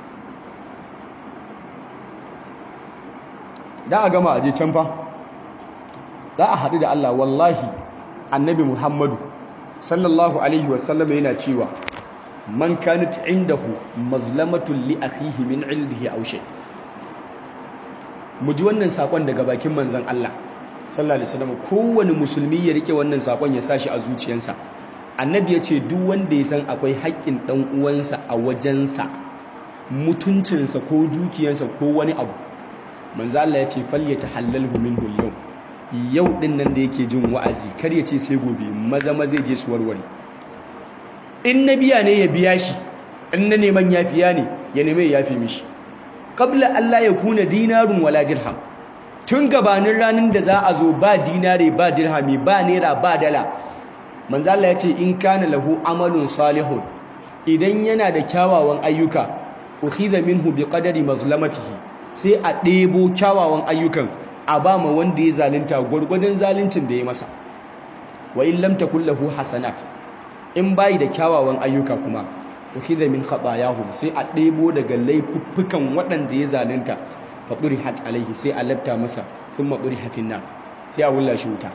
da a gama aje can fa za a haɗu da Allah wallahi annabi Muhammadu sallallahu alaihi wasallam yana cewa man kanat indahu mazlamatun li akhihi min ildihi aw shay mu ji wannan sakon daga bakin manzon Allah sallallahu alaihi wasallam kowane musulmi ya rike wannan sakon ya sashi a zuciyarsa annabi ya ce duk wanda ya san akwai haƙƙin dan uwansa a wajensa mutuncinsa ko dukiyarsa ko wani abu manzo Allah ya ce falyatahallalhu minhu al-yawm yau din nan da yake jin wa'azi kar ya ce sai gobe maza maza je su warware in na biya ne ya biya shi in na neman yafiya ne ya neme ya yafi mishi qabla Allah ya kuna dinarun wala dirham tun gabanin ranar da za a zo ba dinare ba dirhami ba naira ba dala manzo Allah ya ce in kana lahu amalun salihun idan yana da kyawawan ayyuka ukhiza minhu biqadari mazlamatihi sai a ɗebo kyawawan ayyukan a ba ma wanda ya zalunta gwargwadon zaluncin da ya masa wa in lam takul lahu hasanat in bai da kyawawan ayyuka kuma ukhidha min khatayahum sai a ɗebo daga laifuffukan waɗanda ya zalunta fa hat alaihi sai a lafta masa thumma duriha fin nar sai a wulla shi wuta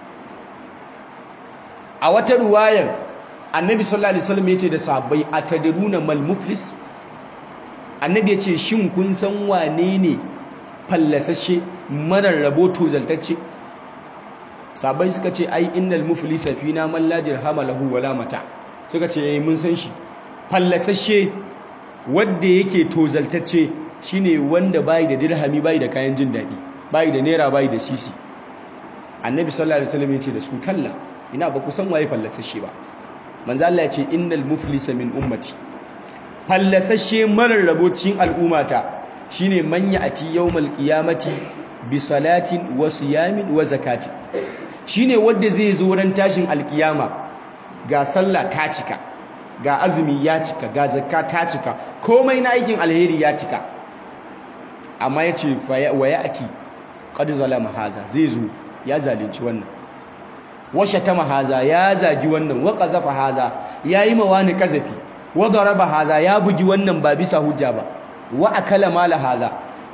a wata ruwayar annabi sallallahu alaihi wasallam yace da sahabbai atadruna mal muflis annabi yace shin kun san wane ne fallasashe marar rabo tozaltacce sabai suka ce ai innal muflisa fina man la dirhama lahu wala mata suka ce yayi mun san shi fallasashe wanda yake tozaltacce shine wanda bai da dirhami bai da kayan jin dadi bai da naira bai da sisi annabi sallallahu alaihi wasallam yace da su kalla ina ba ku san waye fallasashe ba manzo Allah ya ce innal muflisa min ummati fallasashe marar rabo cikin al'ummata shine man ya'ti yawmal qiyamati bi salatin wa siyamin wa zakati shine wanda zai zo ran tashin alkiyama ga sallah ta cika ga azumi ya cika ga zakka ta cika komai na aikin alheri ya cika amma yace wa ya'ti qad zalama haza zai zo ya zalunci wannan washe ta mahaza ya zagi wannan wa qazafa haza yayi mawani kazafi wa daraba haza ya bugi wannan ba bisa hujja ba wa akala mala haza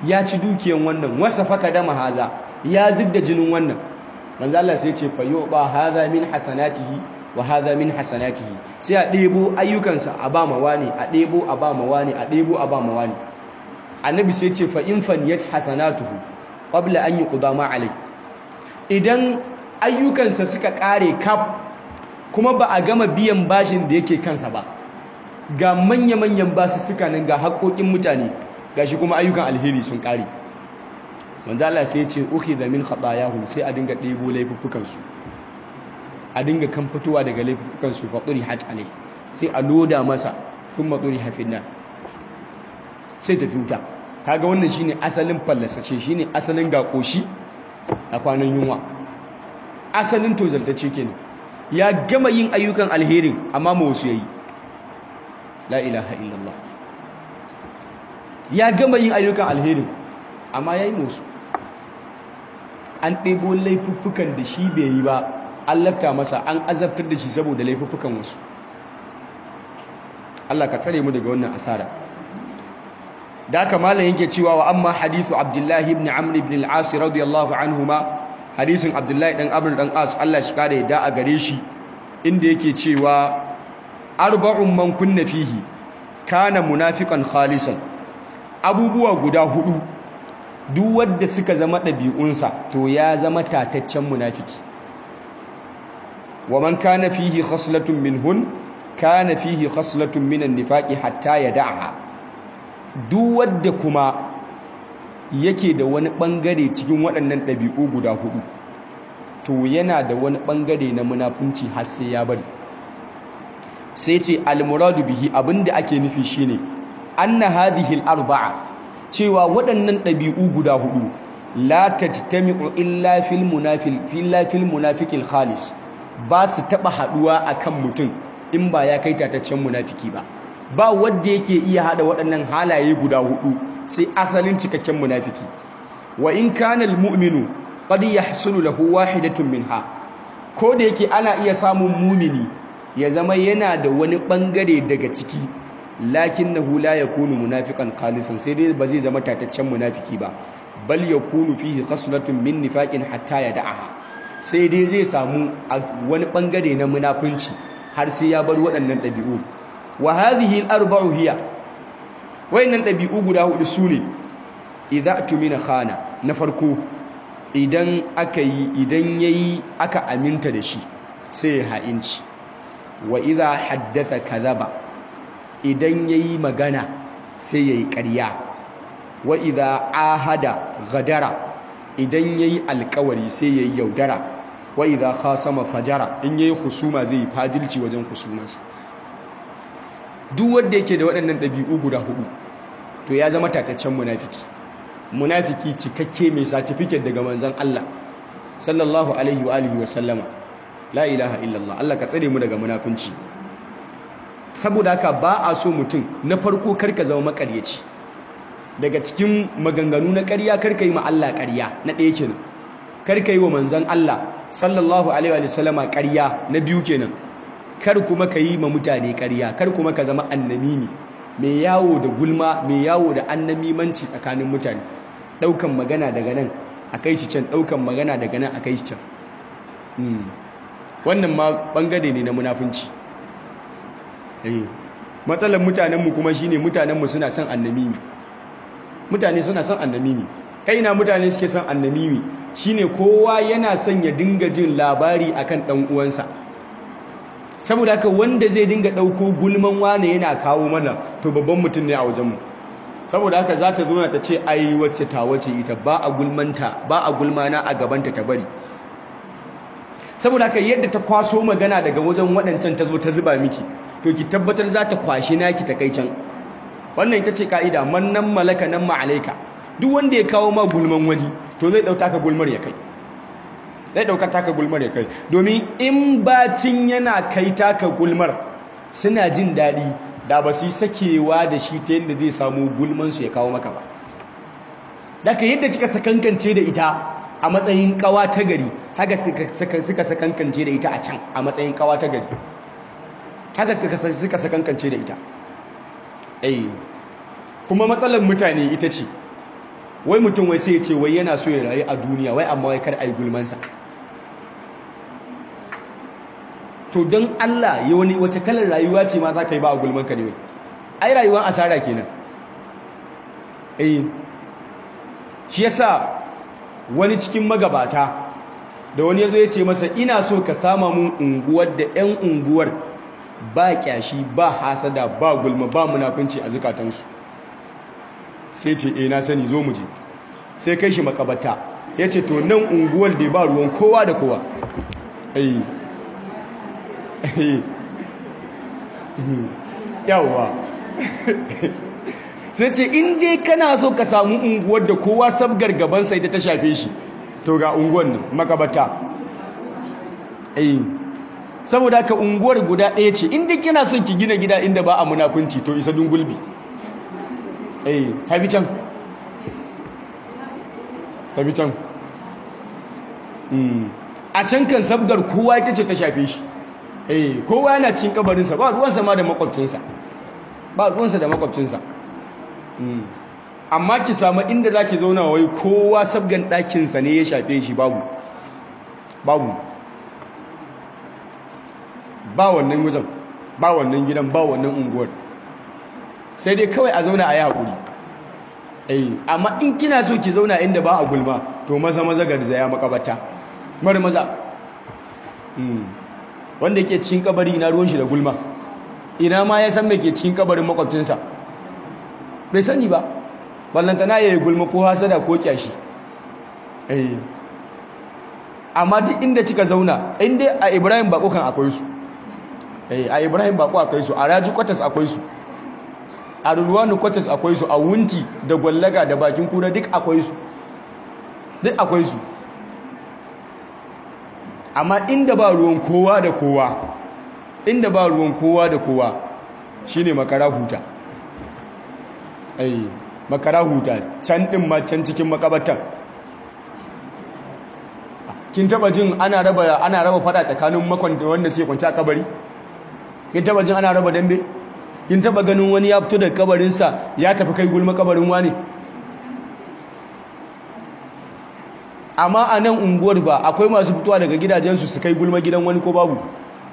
ya ci dukiyan wannan wasa faka dama haza ya zubda jinin wannan manzo Allah sai ce fa yuba hadha min hasanatihi wa hadha min hasanatihi sai a ɗebo ayyukansa a ba mawani a ɗebo a ba mawani a ɗebo a ba mawani annabi sai ce fa in faniyat hasanatuhu qabla an yuqda ma alai idan ayyukansa suka kare kaf kuma ba a gama biyan bashin da yake kansa ba ga manya-manyan basu suka nan ga haƙoƙin mutane gashi kuma ayyukan alheri sun kare manzo Allah sai ya ce ukhidha min khatayahum sai a dinga ɗebo laifuffukan su a dinga kan fitowa daga laifukan su faɗuri hat alai sai a loda masa sun maɗuri hafin nan sai tafi wuta kaga wannan shine asalin fallasace shine asalin ga ƙoshi a kwanan yunwa asalin tozaltace kenan ya gama yin ayyukan alherin amma ma wasu yayi la ilaha illallah ya gama yin ayyukan alherin amma yayi musu an ɗebo laifuffukan da shi bai yi ba an lafta masa an azabtar da shi saboda laifuffukan wasu Allah ka tsare mu daga wannan asara da haka malam yake cewa wa amma hadithu abdullahi ibn amr ibn al-as radiyallahu anhuma hadisin abdullahi dan amr dan as Allah shi kare da a gare shi inda yake cewa arba'un man kunna fihi kana munafiqan khalisan abubuwa guda hudu duk wanda suka zama ɗabi'unsa to ya zama tataccen munafiki wa man kana fihi khaslatun minhun kana fihi khaslatun minan nifaqi hatta yad'aha duk wanda kuma yake da wani bangare cikin waɗannan ɗabi'u guda hudu to yana da wani bangare na munafunci har sai ya bari sai ce al-muradu bihi abinda ake nufi shine anna hadhihi al-arba'a cewa waɗannan ɗabi'u guda hudu la tajtami'u illa fil munafiq illa fil munafiqil khalis ba su taba haduwa akan mutum in ba ya kai tataccen munafiki ba ba wanda yake iya hada waɗannan halaye guda hudu sai asalin cikakken munafiki wa in kana almu'minu qad yahsulu lahu wahidatun minha ko da yake ana iya samun mumini ya zama yana da wani bangare daga ciki lakinnahu la yakunu munafiqan khalisan sai dai ba zai zama tataccen munafiki ba bal yakunu fihi khaslatun min nifaqin hatta yad'aha sai dai zai samu wani bangare na munafunci har sai ya bar waɗannan ɗabi'u wa hadhihi al-arba'u hiya wayannan ɗabi'u guda hudu sune idza tumina khana na farko idan aka yi idan yayi aka aminta da shi sai ya ha'inci wa idza haddatha kadhaba idan yayi magana sai yayi ƙarya wa idza ahada gadara idan yayi alƙawari sai yayi yaudara wa idza khasama fajara in yayi husuma zai fajilci wajen husumarsa duk wanda yake da waɗannan ɗabi'u guda hudu to ya zama tataccen munafiki munafiki cikakke mai certificate daga manzon Allah sallallahu alaihi wa alihi wa sallama la ilaha illallah Allah ka tsare mu daga munafunci saboda haka ba a so mutum na farko karka zama makaryaci daga cikin maganganu na ƙarya karka yi ma Allah ƙarya na ɗaya kenan karka yi wa manzon Allah sallallahu alaihi wa sallama ƙarya na biyu kenan kar kuma ka yi ma mutane ƙarya kar kuma ka zama annamimi mai yawo da gulma mai yawo da annamimanci tsakanin mutane ɗaukan magana daga nan a kai shi can ɗaukan magana daga nan a kai shi can wannan ma ɓangare ne na munafunci matsalar mutanenmu kuma shine mutanenmu suna son annamimi mutane suna son annamimi kai na mutane suke son annamimi shine kowa yana son ya dinga jin labari akan ɗan uwansa saboda haka wanda zai dinga ɗauko gulman wane yana kawo mana to babban mutum ne a wajenmu saboda haka za ta zo ta ce ai wacce ta wace ita ba a gulmanta ba a gulmana a gabanta ta bari saboda haka yadda ta kwaso magana daga wajen waɗancan ta zo ta zuba miki to ki tabbatar za ta kwashi naki ta kai can wannan ita ce ka'ida man nan malaka nan ma'alaika duk wanda ya kawo ma gulman wani to zai ɗauka ka gulmar ya kai zai ɗaukar taka gulmar ya kai domin in bacin yana kai taka gulmar suna jin daɗi da ba su yi sakewa da shi ta yadda zai samu gulmansu ya kawo maka ba daga yadda kika sakankance da ita a matsayin kawa ta gari haka suka sakankance da ita a can a matsayin kawa ta gari haka suka sakankance da ita ai kuma matsalar mutane ita ce wai mutum wai sai ya ce wai yana so ya rayu a duniya wai amma wai kar a yi gulmansa to don Allah ya wani wace kalar rayuwa ce ma za ka yi ba a gulmanka ne wai ai rayuwar asara kenan eh shi yasa wani cikin magabata da wani yazo ya ce masa ina so ka sama mun unguwar da 'yan unguwar ba kyashi ba hasada ba gulma ba munafunci a zukatansu sai ce eh na sani zo mu je sai kai shi makabata ya ce to nan unguwar da ba ruwan kowa da kowa eh yawwa sai ce in dai kana so ka samu unguwar da kowa sabgar gabansa ita ta shafe shi to ga unguwar nan makabata eh saboda haka unguwar guda ɗaya ce in dai kina son ki gina gida inda ba a munafunci to isa dungulbi eh tafi can tafi can a can kan sabgar kowa ita ce ta shafe shi eh kowa yana cikin kabarinsa ba ruwansa ma da makwabcinsa ba ruwansa da makwabcinsa amma ki samu inda za ki zauna wai kowa sabgan ɗakinsa ne ya shafe shi babu babu ba wannan wajen ba wannan gidan ba wannan unguwar sai dai kawai a zauna a yi haƙuri eh amma in kina so ki zauna inda ba a gulma to maza maza garzaya makabata mara maza wanda yake cikin kabari ina ruwan shi da gulma ina ma ya san me ke cikin kabarin makwabcinsa bai sani ba ballantana ya yi gulma ko hasada ko kyashi eh amma duk inda kika zauna inda a ibrahim bako kan akwai su eh a ibrahim bako akwai su a raji kwatas akwai su a ruruwanu kwatas akwai su a wunti da gwallaga da bakin kura duk akwai su duk akwai su amma inda ba ruwan kowa da kowa inda ba ruwan kowa da kowa shine makara huta ai makara huta can din ma can cikin makabatan kin taba jin ana raba ana raba fada tsakanin makon da wanda suke kwance a kabari kin taba jin ana raba dambe kin taba ganin wani ya fito daga kabarin sa ya tafi kai gulma kabarin wani amma a nan unguwar ba akwai masu fitowa daga gidajensu su kai gulma gidan wani ko babu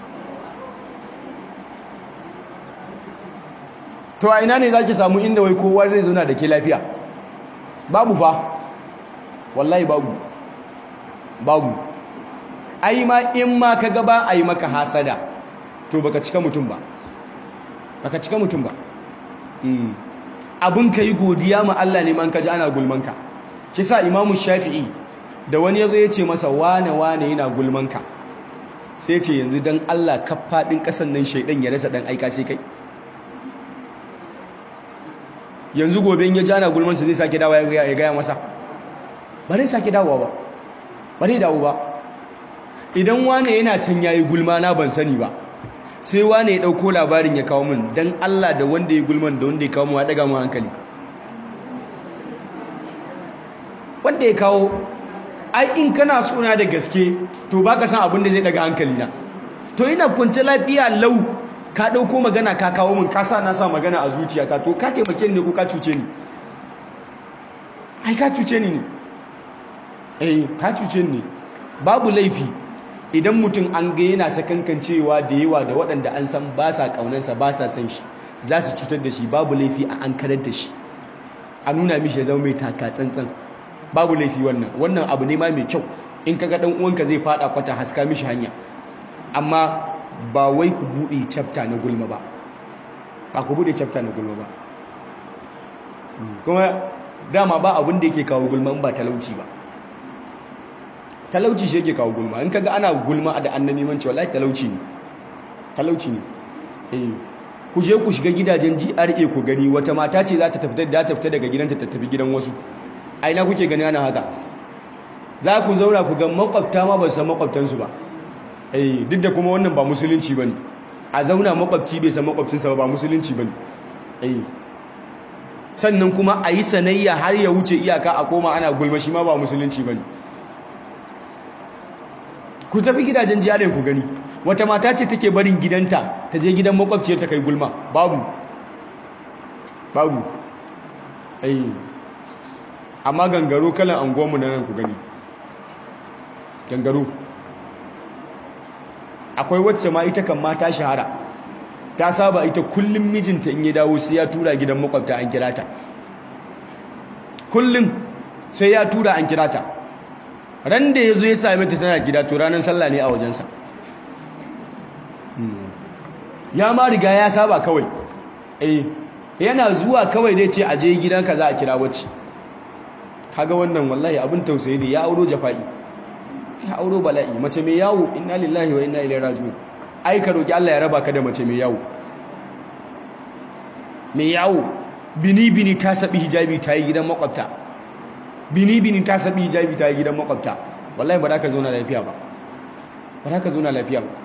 to a ina ne za ki samu inda wai kowa zai zauna da ke lafiya babu fa wallahi babu babu ai ma in ma ka gaba a yi maka hasada to baka cika mutum ba baka cika mutum ba abin ka yi godiya ma Allah ne man ka ji ana gulmanka shi sa imamu shafi'i da wani yazo ya ce masa wane wane yana gulmanka sai ce yanzu don Allah ka faɗin ƙasan nan shaidan ya rasa ɗan aika sai kai yanzu gobe in ya ji ana gulmansa zai sake dawa ya gaya masa ba zai sake dawowa ba ba zai dawo ba idan wane yana can yayi gulma na ban sani ba sai wane ya ɗauko labarin ya kawo min don Allah da wanda ya gulman da wanda ya kawo mu ya ɗaga mu hankali wanda ya kawo ai in kana suna da gaske to baka san abin da zai daga hankali na to ina kunce lafiya lau ka dauko magana ka kawo min ka sa na sa magana a zuciyata to ka taimake ni ne ko ka cuce ni ai ka cuce ni ne eh ka cuce ni ne babu laifi idan mutum an ga yana sakankancewa da yawa da waɗanda an san ba sa ƙaunansa ba sa san shi za su cutar da shi babu laifi a an karar da shi a nuna mishi ya zama mai taka tsantsan babu laifi wannan wannan abu ne ma mai kyau in kaga dan uwanka zai fada kwata haska mishi hanya amma ba wai ku bude chapter na gulma ba ba ku bude chapter na gulma ba kuma dama ba abin da yake kawo gulma ba talauci ba talauci shi yake kawo gulma in kaga ana gulma da annabi manci wallahi talauci ne talauci ne eh ku je ku shiga gidajen GRA ku gani wata mata ce za ta tafi da ta fita daga gidanta ta tafi gidan wasu a ina kuke gani ana haka za ku zauna ku ga makwabta ma ba su san makwabtansu ba eh duk da kuma wannan ba musulunci bane a zauna makwabci bai san makwabcinsa ba ba musulunci bane eh sannan kuma a yi sanayya har ya wuce iyaka a koma ana gulma shi ma ba musulunci bane ku tafi gidajen jiyarin ku gani wata mata ce take barin gidanta ta je gidan makwabciyar ta kai gulma babu babu eh amma gangaro kalan anguwanmu na nan ku gani gangaro akwai wacce ma ita kan ma ta shahara ta saba ita kullum mijinta in ya dawo sai ya tura gidan makwabta an kira ta kullum sai ya tura an kira ta ran da ya zo ya same ta tana gida to ranar sallah ne a wajensa ya ma riga ya saba kawai eh yana zuwa kawai dai ce aje gidanka za a kira wacce kaga wannan wallahi abin tausayi ne ya auro jafa'i ya auro bala'i mace mai yawo inna lillahi wa inna ilaihi raji'un ai ka roki Allah ya raba ka da mace mai yawo mai yawo bini bini ta sabi hijabi ta yi gidan makwabta bini bini ta sabi hijabi ta yi gidan makwabta wallahi ba za ka zauna lafiya ba ba za ka zauna lafiya ba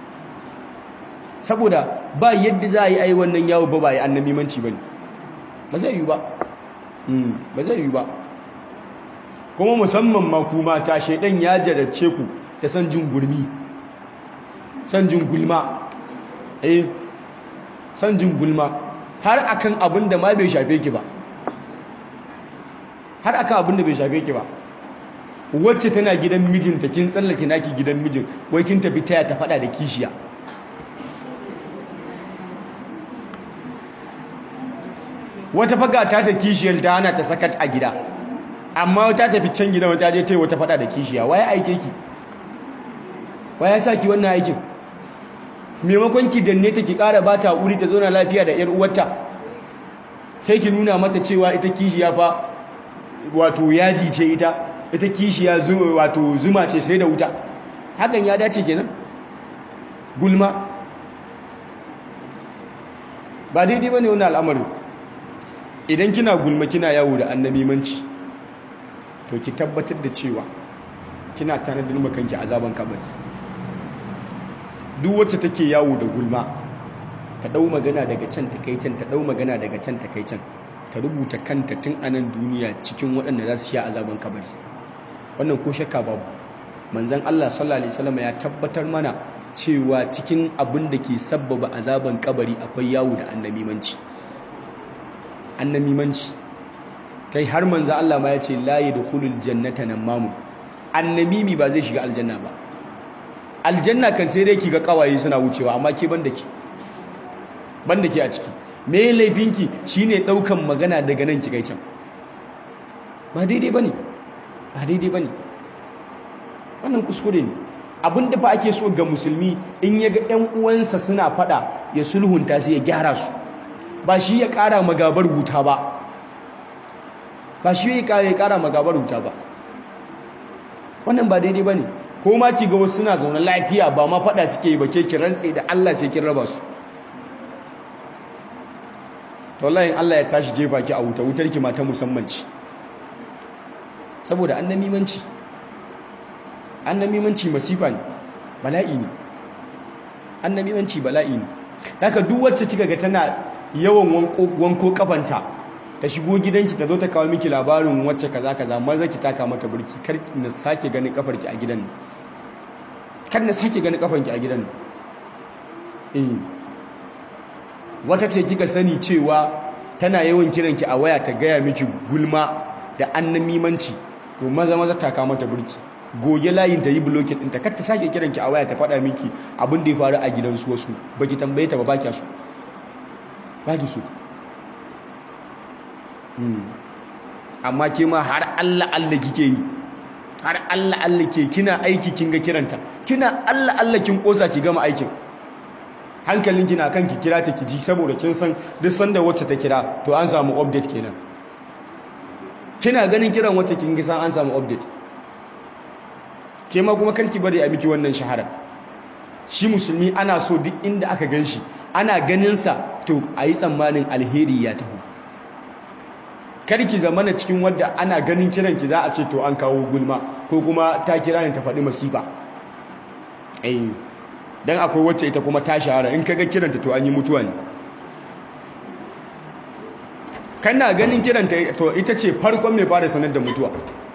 saboda ba yadda za a yi ai wannan yawo ba ba yi annamimanci ba ne ba zai yi ba ba zai yi ba kuma musamman ma ku mata shaidan ya jarabce ku da san jin gurmi san jin gulma eh san jin gulma har akan abin da ma bai shafe ki ba har akan abin da bai shafe ki ba wacce tana gidan mijinta kin tsallake naki gidan mijin wai kin tafi taya ta fada da kishiya wata faga ta ta kishiyar ta hana ta sakat a gida amma ta tafi can gidan wata je ta yi wata fada da kishiya waye aike ki waye sa ki wannan aikin maimakon ki danne ta ki kara ba ta hakuri ta zauna lafiya da yar uwarta sai ki nuna mata cewa ita kishiya fa wato yaji ce ita ita kishiya wato zuma ce sai da wuta hakan ya dace kenan gulma ba daidai bane wannan al'amarin idan kina gulma kina yawo da annabimanci to ki tabbatar da cewa kina tanadin makanki azaban kabari duk wacce take yawo da gulma ta dau magana daga can ta kai can ta dau magana daga can ta kai can ta rubuta kanta tun anan duniya cikin waɗanda za su sha azaban kabari wannan ko shakka babu manzon Allah sallallahu alaihi wasallam ya tabbatar mana cewa cikin abin da ke sabbaba azaban kabari akwai yawo da annabimanci annamimanci kai har manzo Allah ma ya ce la yadkhulul jannata namamu annamimi ba zai shiga aljanna ba aljanna kan sai dai ki ga kawaye suna wucewa amma ke banda ki banda ki a ciki me laifinki shine daukan magana daga nan ki kai can ba daidai bane ba daidai bane wannan kuskure ne abin da fa ake so ga musulmi in ya ga ƴan uwansa suna fada ya sulhunta su ya gyara su ba shi ya ƙara magabar wuta ba ba shi ya ƙara ya ƙara magabar wuta ba wannan ba daidai ba ne ko ma ki ga wasu suna zaune lafiya ba ma faɗa suke yi ba ke ki rantse da Allah sai kin raba su to wallahi Allah ya tashi jefa ki a wuta wutar ki ma ta musamman ci saboda annamimanci annamimanci masifa ne bala'i ne annamimanci bala'i ne haka duk wacce kika ga tana yawan wanko kafanta ta shigo gidanki ta zo ta kawo miki labarin wacce kaza kaza maza ki taka mata burki kar na sake ganin kafarki a gidan nan kar na sake ganin kafarki a gidan nan eh wata ce kika sani cewa tana yawan kiranki a waya ta gaya miki gulma da annamimanci to maza maza taka mata burki goge layin ta yi blocking ɗinta kar ta sake kiranki a waya ta faɗa miki abin da ya faru a gidansu wasu baki tambaye ta ba baki so baki so amma ke ma har Allah Allah kike yi har Allah Allah ke kina aiki kin ga kiranta kina Allah Allah kin kosa ki gama aikin hankalin kina kan ki kira ta ki ji saboda kin san duk sanda wacce ta kira to an samu update kenan kina ganin kiran wacce kin ga san an samu update ke ma kuma karki bari a miki wannan shahara shi musulmi ana so duk inda aka gan shi ana ganinsa to a yi tsammanin alheri ya taho karki zamana cikin wadda ana ganin kiranki za a ce to an kawo gulma ko kuma ta kira ne ta faɗi masifa eh dan akwai wacce ita kuma ta shahara in kaga kiranta to an yi mutuwa ne kana ganin kiranta to ita ce farkon mai fara sanar da mutuwa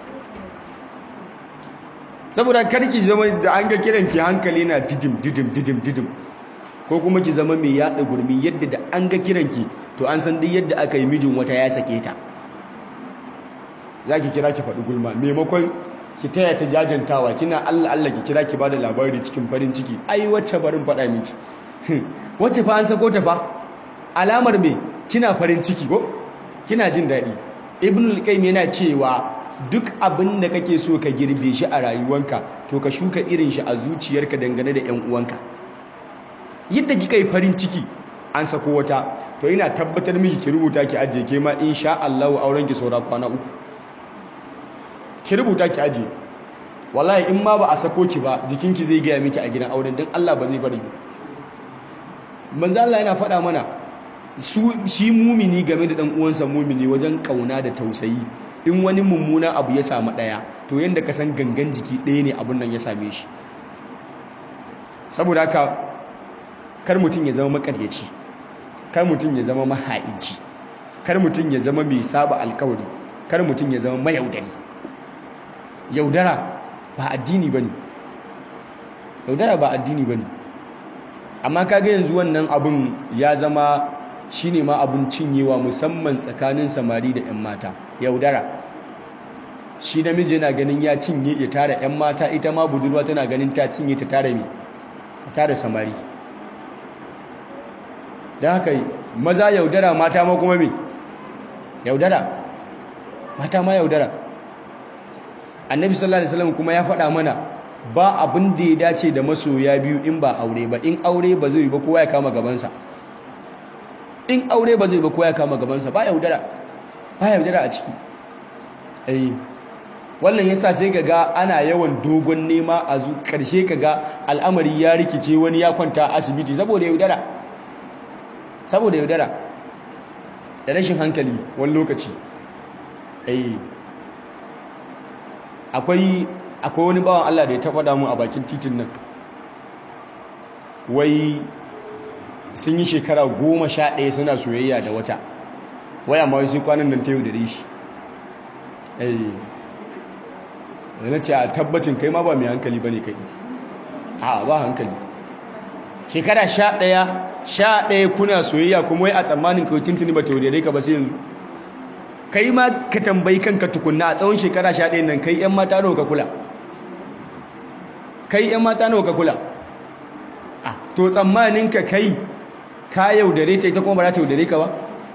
saboda karki zama da an ga kiranki hankali na didim didim didim didim ko kuma ki zama mai yada gurmi yadda da an ga kiranki to an san duk yadda aka yi mijin wata ya sake ta za ki kira ki faɗi gulma maimakon ki taya ta jajantawa kina Allah Allah ki kira ki bada labari cikin farin ciki ai wacce barin faɗa miki wacce fa an sako ta fa alamar me kina farin ciki ko kina jin daɗi ibn al-qayyim yana cewa duk abin da kake so ka girbe shi a rayuwanka to ka shuka irin shi a zuciyarka dangane da ƴan uwanka yadda kika yi farin ciki an sako wata to ina tabbatar miki ki rubuta ki ajiye ke ma insha Allah auren ki saura kwana uku ki rubuta ki ajiye wallahi in ma ba a sako ki ba jikinki zai gaya miki a gidan auren don Allah ba zai bari ba manzo Allah yana faɗa mana su shi mumini game da dan uwansa mumini wajen kauna da tausayi in wani mummuna abu ya samu daya to yanda ka san gangan jiki ɗaya ne abun nan ya same shi saboda haka kar mutum ya zama makaryaci kar mutum ya zama maha'inci kar mutum ya zama mai saba alkawari kar mutum ya zama mayaudari yaudara ba addini bane yaudara ba addini bane amma kaga yanzu wannan abun ya zama shine ma abun cinyewa musamman tsakanin samari da 'yan mata yaudara shi namiji yana ganin ya cinye ya tara 'yan mata ita ma budurwa tana ganin ta cinye ta tara me ta tara samari da haka maza yaudara mata ma kuma me yaudara mata ma yaudara annabi sallallahu alaihi wasallam kuma ya faɗa mana ba abin da ya dace da masoya biyu in ba aure ba in aure ba zai ba kowa ya kama gabansa in aure ba zai ba kowa ya kama gabansa ba yaudara ba yaudara a ciki eh wannan yasa sai kaga ana yawan dogon nema a zu karshe kaga al'amari ya rikice wani ya kwanta a asibiti saboda yaudara saboda yaudara da rashin hankali wani lokaci eh akwai akwai wani bawan Allah da ya taɓa damu a bakin titin nan wai sun yi shekara goma sha ɗaya suna soyayya da wata waya ma sai kwanan nan ta yau da rishi da na ce a tabbacin kai ma ba mai hankali ba ne kai a ba hankali shekara sha ɗaya sha ɗaya kuna soyayya kuma wai a tsammanin kawai tuntuni ba ta yaudare ka ba sai yanzu kai ma ka tambayi kanka tukunna a tsawon shekara sha ɗaya nan kai 'yan mata nawa ka kula kai 'yan mata nawa ka kula a to tsammanin ka kai ka yaudare ta ita kuma ba za ta yaudare ka ba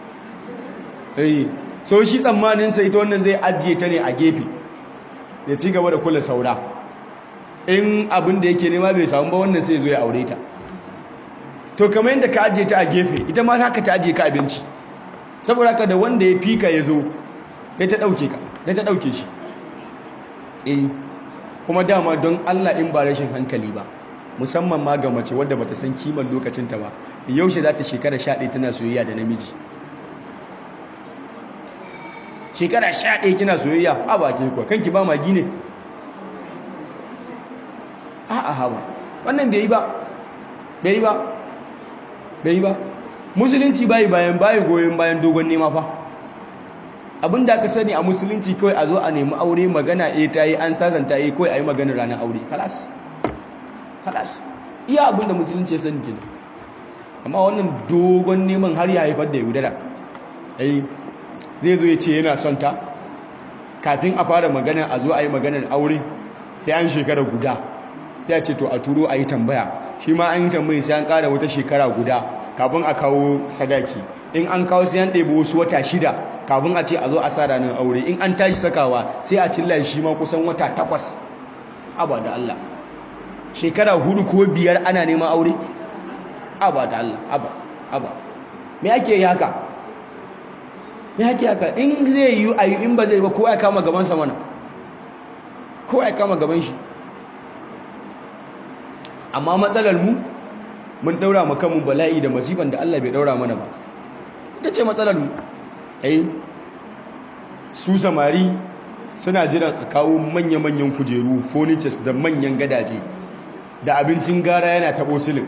eh so shi tsammanin sa ita wannan zai ajiye ta ne a gefe ya ci gaba da kula saura in abin da yake nema bai samu ba wannan sai zo ya aure ta to kamar yadda ka ajiye ta a gefe ita ma haka ta ajiye ka abinci saboda haka da wanda ya fika ya zo ya ta ɗauke ka ya ta ɗauke shi eh kuma dama don Allah in ba rashin hankali ba musamman ma ga mace wadda bata san kiman lokacinta ba yaushe za ta shekara sha ɗaya tana soyayya da namiji shekara sha ɗaya kina soyayya a ba ke kuwa kanki ba magi ne a a hawa wannan bai yi ba bai yi ba bai yi ba musulunci bayi bayan bayi goyon bayan dogon nema fa abin da aka sani a musulunci kawai a zo a nemi aure magana a ta yi an sasanta yi kawai a yi maganar ranar aure kalas kalas iya abin da musulunci ya sani kenan amma wannan dogon neman har ya haifar da yaudara ai zai zo ya ce yana son ta kafin a fara magana a zo a yi maganar aure sai an shekara guda sai a ce to a turo a yi tambaya shi ma an yi tambayi sai an ƙara wata shekara guda kafin a kawo sadaki in an kawo sai an ɗebi wasu wata shida kafin a ce a zo a sa ranar aure in an tashi sakawa sai a cilla shi ma kusan wata takwas aba da Allah shekara hudu ko biyar ana neman aure aba da Allah aba aba me ake yi haka me ake haka in zai yi ayi in ba zai ba kowa ya kama gaban sa mana kowa ya kama gaban shi amma matsalar mu mun daura mu kanmu bala'i da masifan da Allah bai daura mana ba ita ce matsalar mu eh su samari suna jiran a kawo manya-manyan kujeru furnitures da manyan gadaje da abincin gara yana tabo silin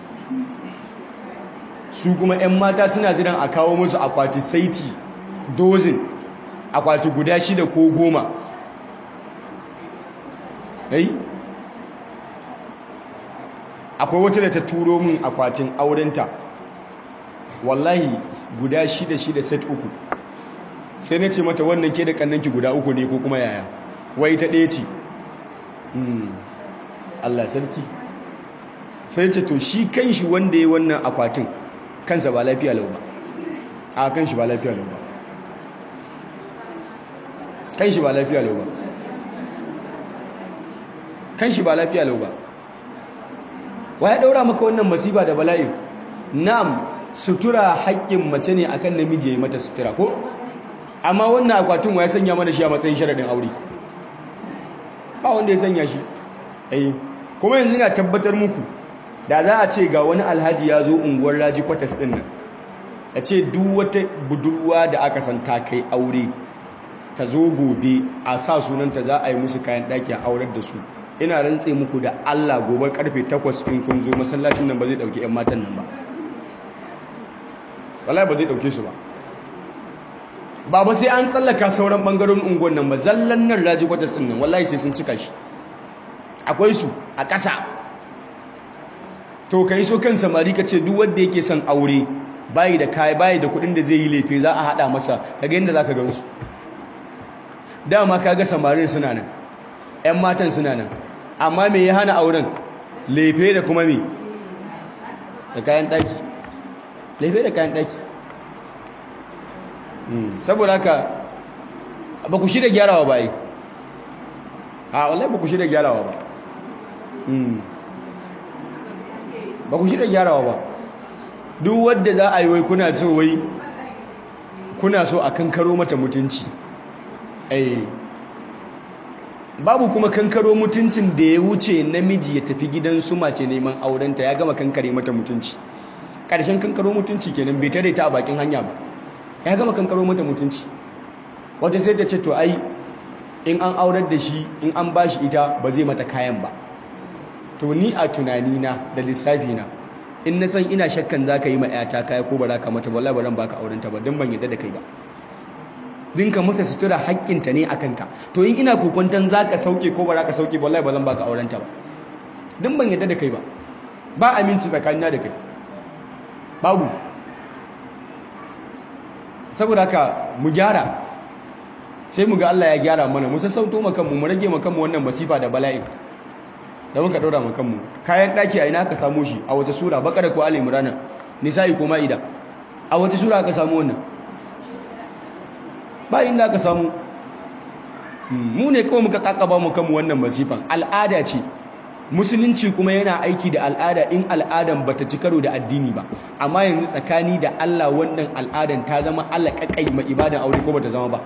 su kuma 'yan mata suna jiran a kawo musu akwati saiti dozin akwati guda shida ko goma eh akwai wata da ta turo min akwatin aurenta wallahi guda shida shida set uku sai na ce mata wannan ke da kannanki guda uku ne ko kuma yaya wai ta ɗaya ce Allah sarki sai ce to shi kan shi wanda ya wannan akwatin kansa ba lafiya lau ba a kan shi ba lafiya lau ba kan shi ba lafiya lau ba kan shi ba lafiya lau ba wa ya daura maka wannan masifa da bala'in na'am sutura haƙƙin mace ne akan namiji ya yi mata sutura ko amma wannan akwatin wa ya sanya mana shi a matsayin sharaɗin aure ba wanda ya sanya shi eh kuma yanzu na tabbatar muku da za a ce ga wani alhaji ya zo unguwar raji kwatas ɗin nan a ce duk wata budurwa da aka san ta kai aure ta zo gobe a sa sunanta za a yi musu kayan ɗaki a aurar da su ina rantse muku da Allah gobar karfe 8 in kun zo masallacin nan ba zai dauki ƴan matan nan ba wallahi ba zai dauke su ba ba ba sai an tsallaka sauran bangarorin unguwan nan ba zallan nan raji kwatas din nan wallahi sai sun cika shi akwai su a ƙasa to kai so kan samari ka ce duk wanda yake son aure bayi da kai bayi da kuɗin da zai yi lefe za a hada masa kaga yadda zaka gansu dama kaga samarin suna nan ƴan matan suna nan amma me ya hana auren lefe da kuma me da kayan daki lefe da kayan daki saboda haka ba ku shirya gyarawa ba yi a wallahi ba ku shirya gyarawa ba ba ku shirya gyarawa ba duk wadda za a yi wai kuna so wai kuna so a kankaro mata mutunci eh babu kuma kankaro mutuncin da ya wuce namiji ya tafi gidan su mace neman aurenta ya gama kankare mata mutunci ƙarshen kankaro mutunci kenan bai tare ta a bakin hanya ba ya gama kankaro mata mutunci wata sai ta ce to ai in an aurar da shi in an ba shi ita ba zai mata kayan ba to ni a tunanina da lissafina in na san ina shakkan za ka yi ma 'yata kaya ko ba za ka mata wallahi ba zan baka aurenta ba don ban yadda da kai ba dinka mata sutura haƙƙinta ne a kanka to in ina kokwanton za ka sauke ko ba za ka sauke wallahi ba zan baka aurenta ba din ban yadda da kai ba ba aminci tsakanina da kai babu saboda haka mu gyara sai mu ga Allah ya gyara mana mu sassauto mu kanmu mu rage mu kanmu wannan masifa da bala'in da muka daura mu kanmu kayan daki a ina ka samu shi a wace sura bakara ko ali imran nisa'i ko ma'ida a wace sura aka samu wannan ba inda aka samu mu ne kawai muka kakaba mu kanmu wannan masifan al'ada ce musulunci kuma yana aiki da al'ada in al'adan bata ci karo da addini ba amma yanzu tsakani da Allah wannan al'adan ta zama Allah kakai ma ibadan aure ko bata zama ba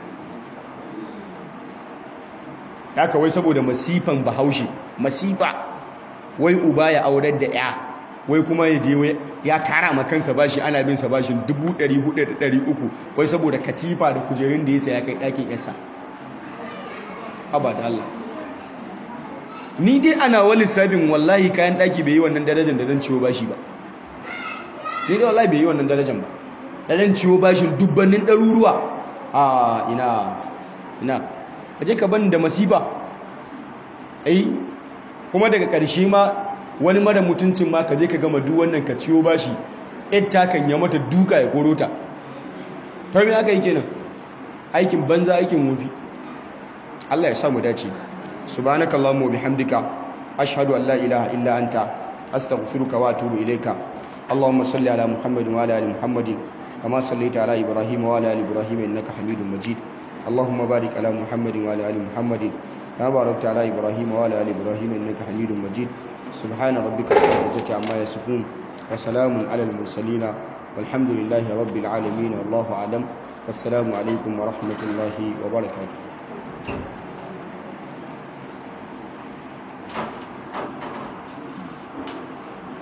haka wai saboda masifan bahaushe masifa wai uba ya aurar da ya wai kuma ya je ya tara ma kansa bashi ana bin sa bashin 400 300 wai saboda katifa da kujerun da ya saya kai ɗakin yasa abada Allah ni dai ana wani sabin wallahi kayan ɗaki bai yi wannan darajar da zan ciwo bashi ba ni dai wallahi bai yi wannan darajar ba da zan ciwo bashin dubbannin ɗaruruwa a ina ina ka je ka bani da masifa ai kuma daga ƙarshe ma wani mara mutuncin ma ka je ka gama duk wannan ka ciwo bashi ita kan ya mata duka ya korota to me aka yi kenan aikin banza aikin wofi Allah ya samu dace subhanakallahumma bihamdika ashhadu an la ilaha illa anta astaghfiruka wa atubu ilayka اللهم صل على محمد وعلى ال محمد كما صليت على ابراهيم وعلى ال ابراهيم انك حميد مجيد اللهم بارك على محمد وعلى ال محمد كما باركت على ابراهيم وعلى ال ابراهيم انك حميد مجيد سبحان ربك رب العزه عما يصفون وسلام على المرسلين والحمد لله رب العالمين والله اعلم والسلام عليكم ورحمه الله وبركاته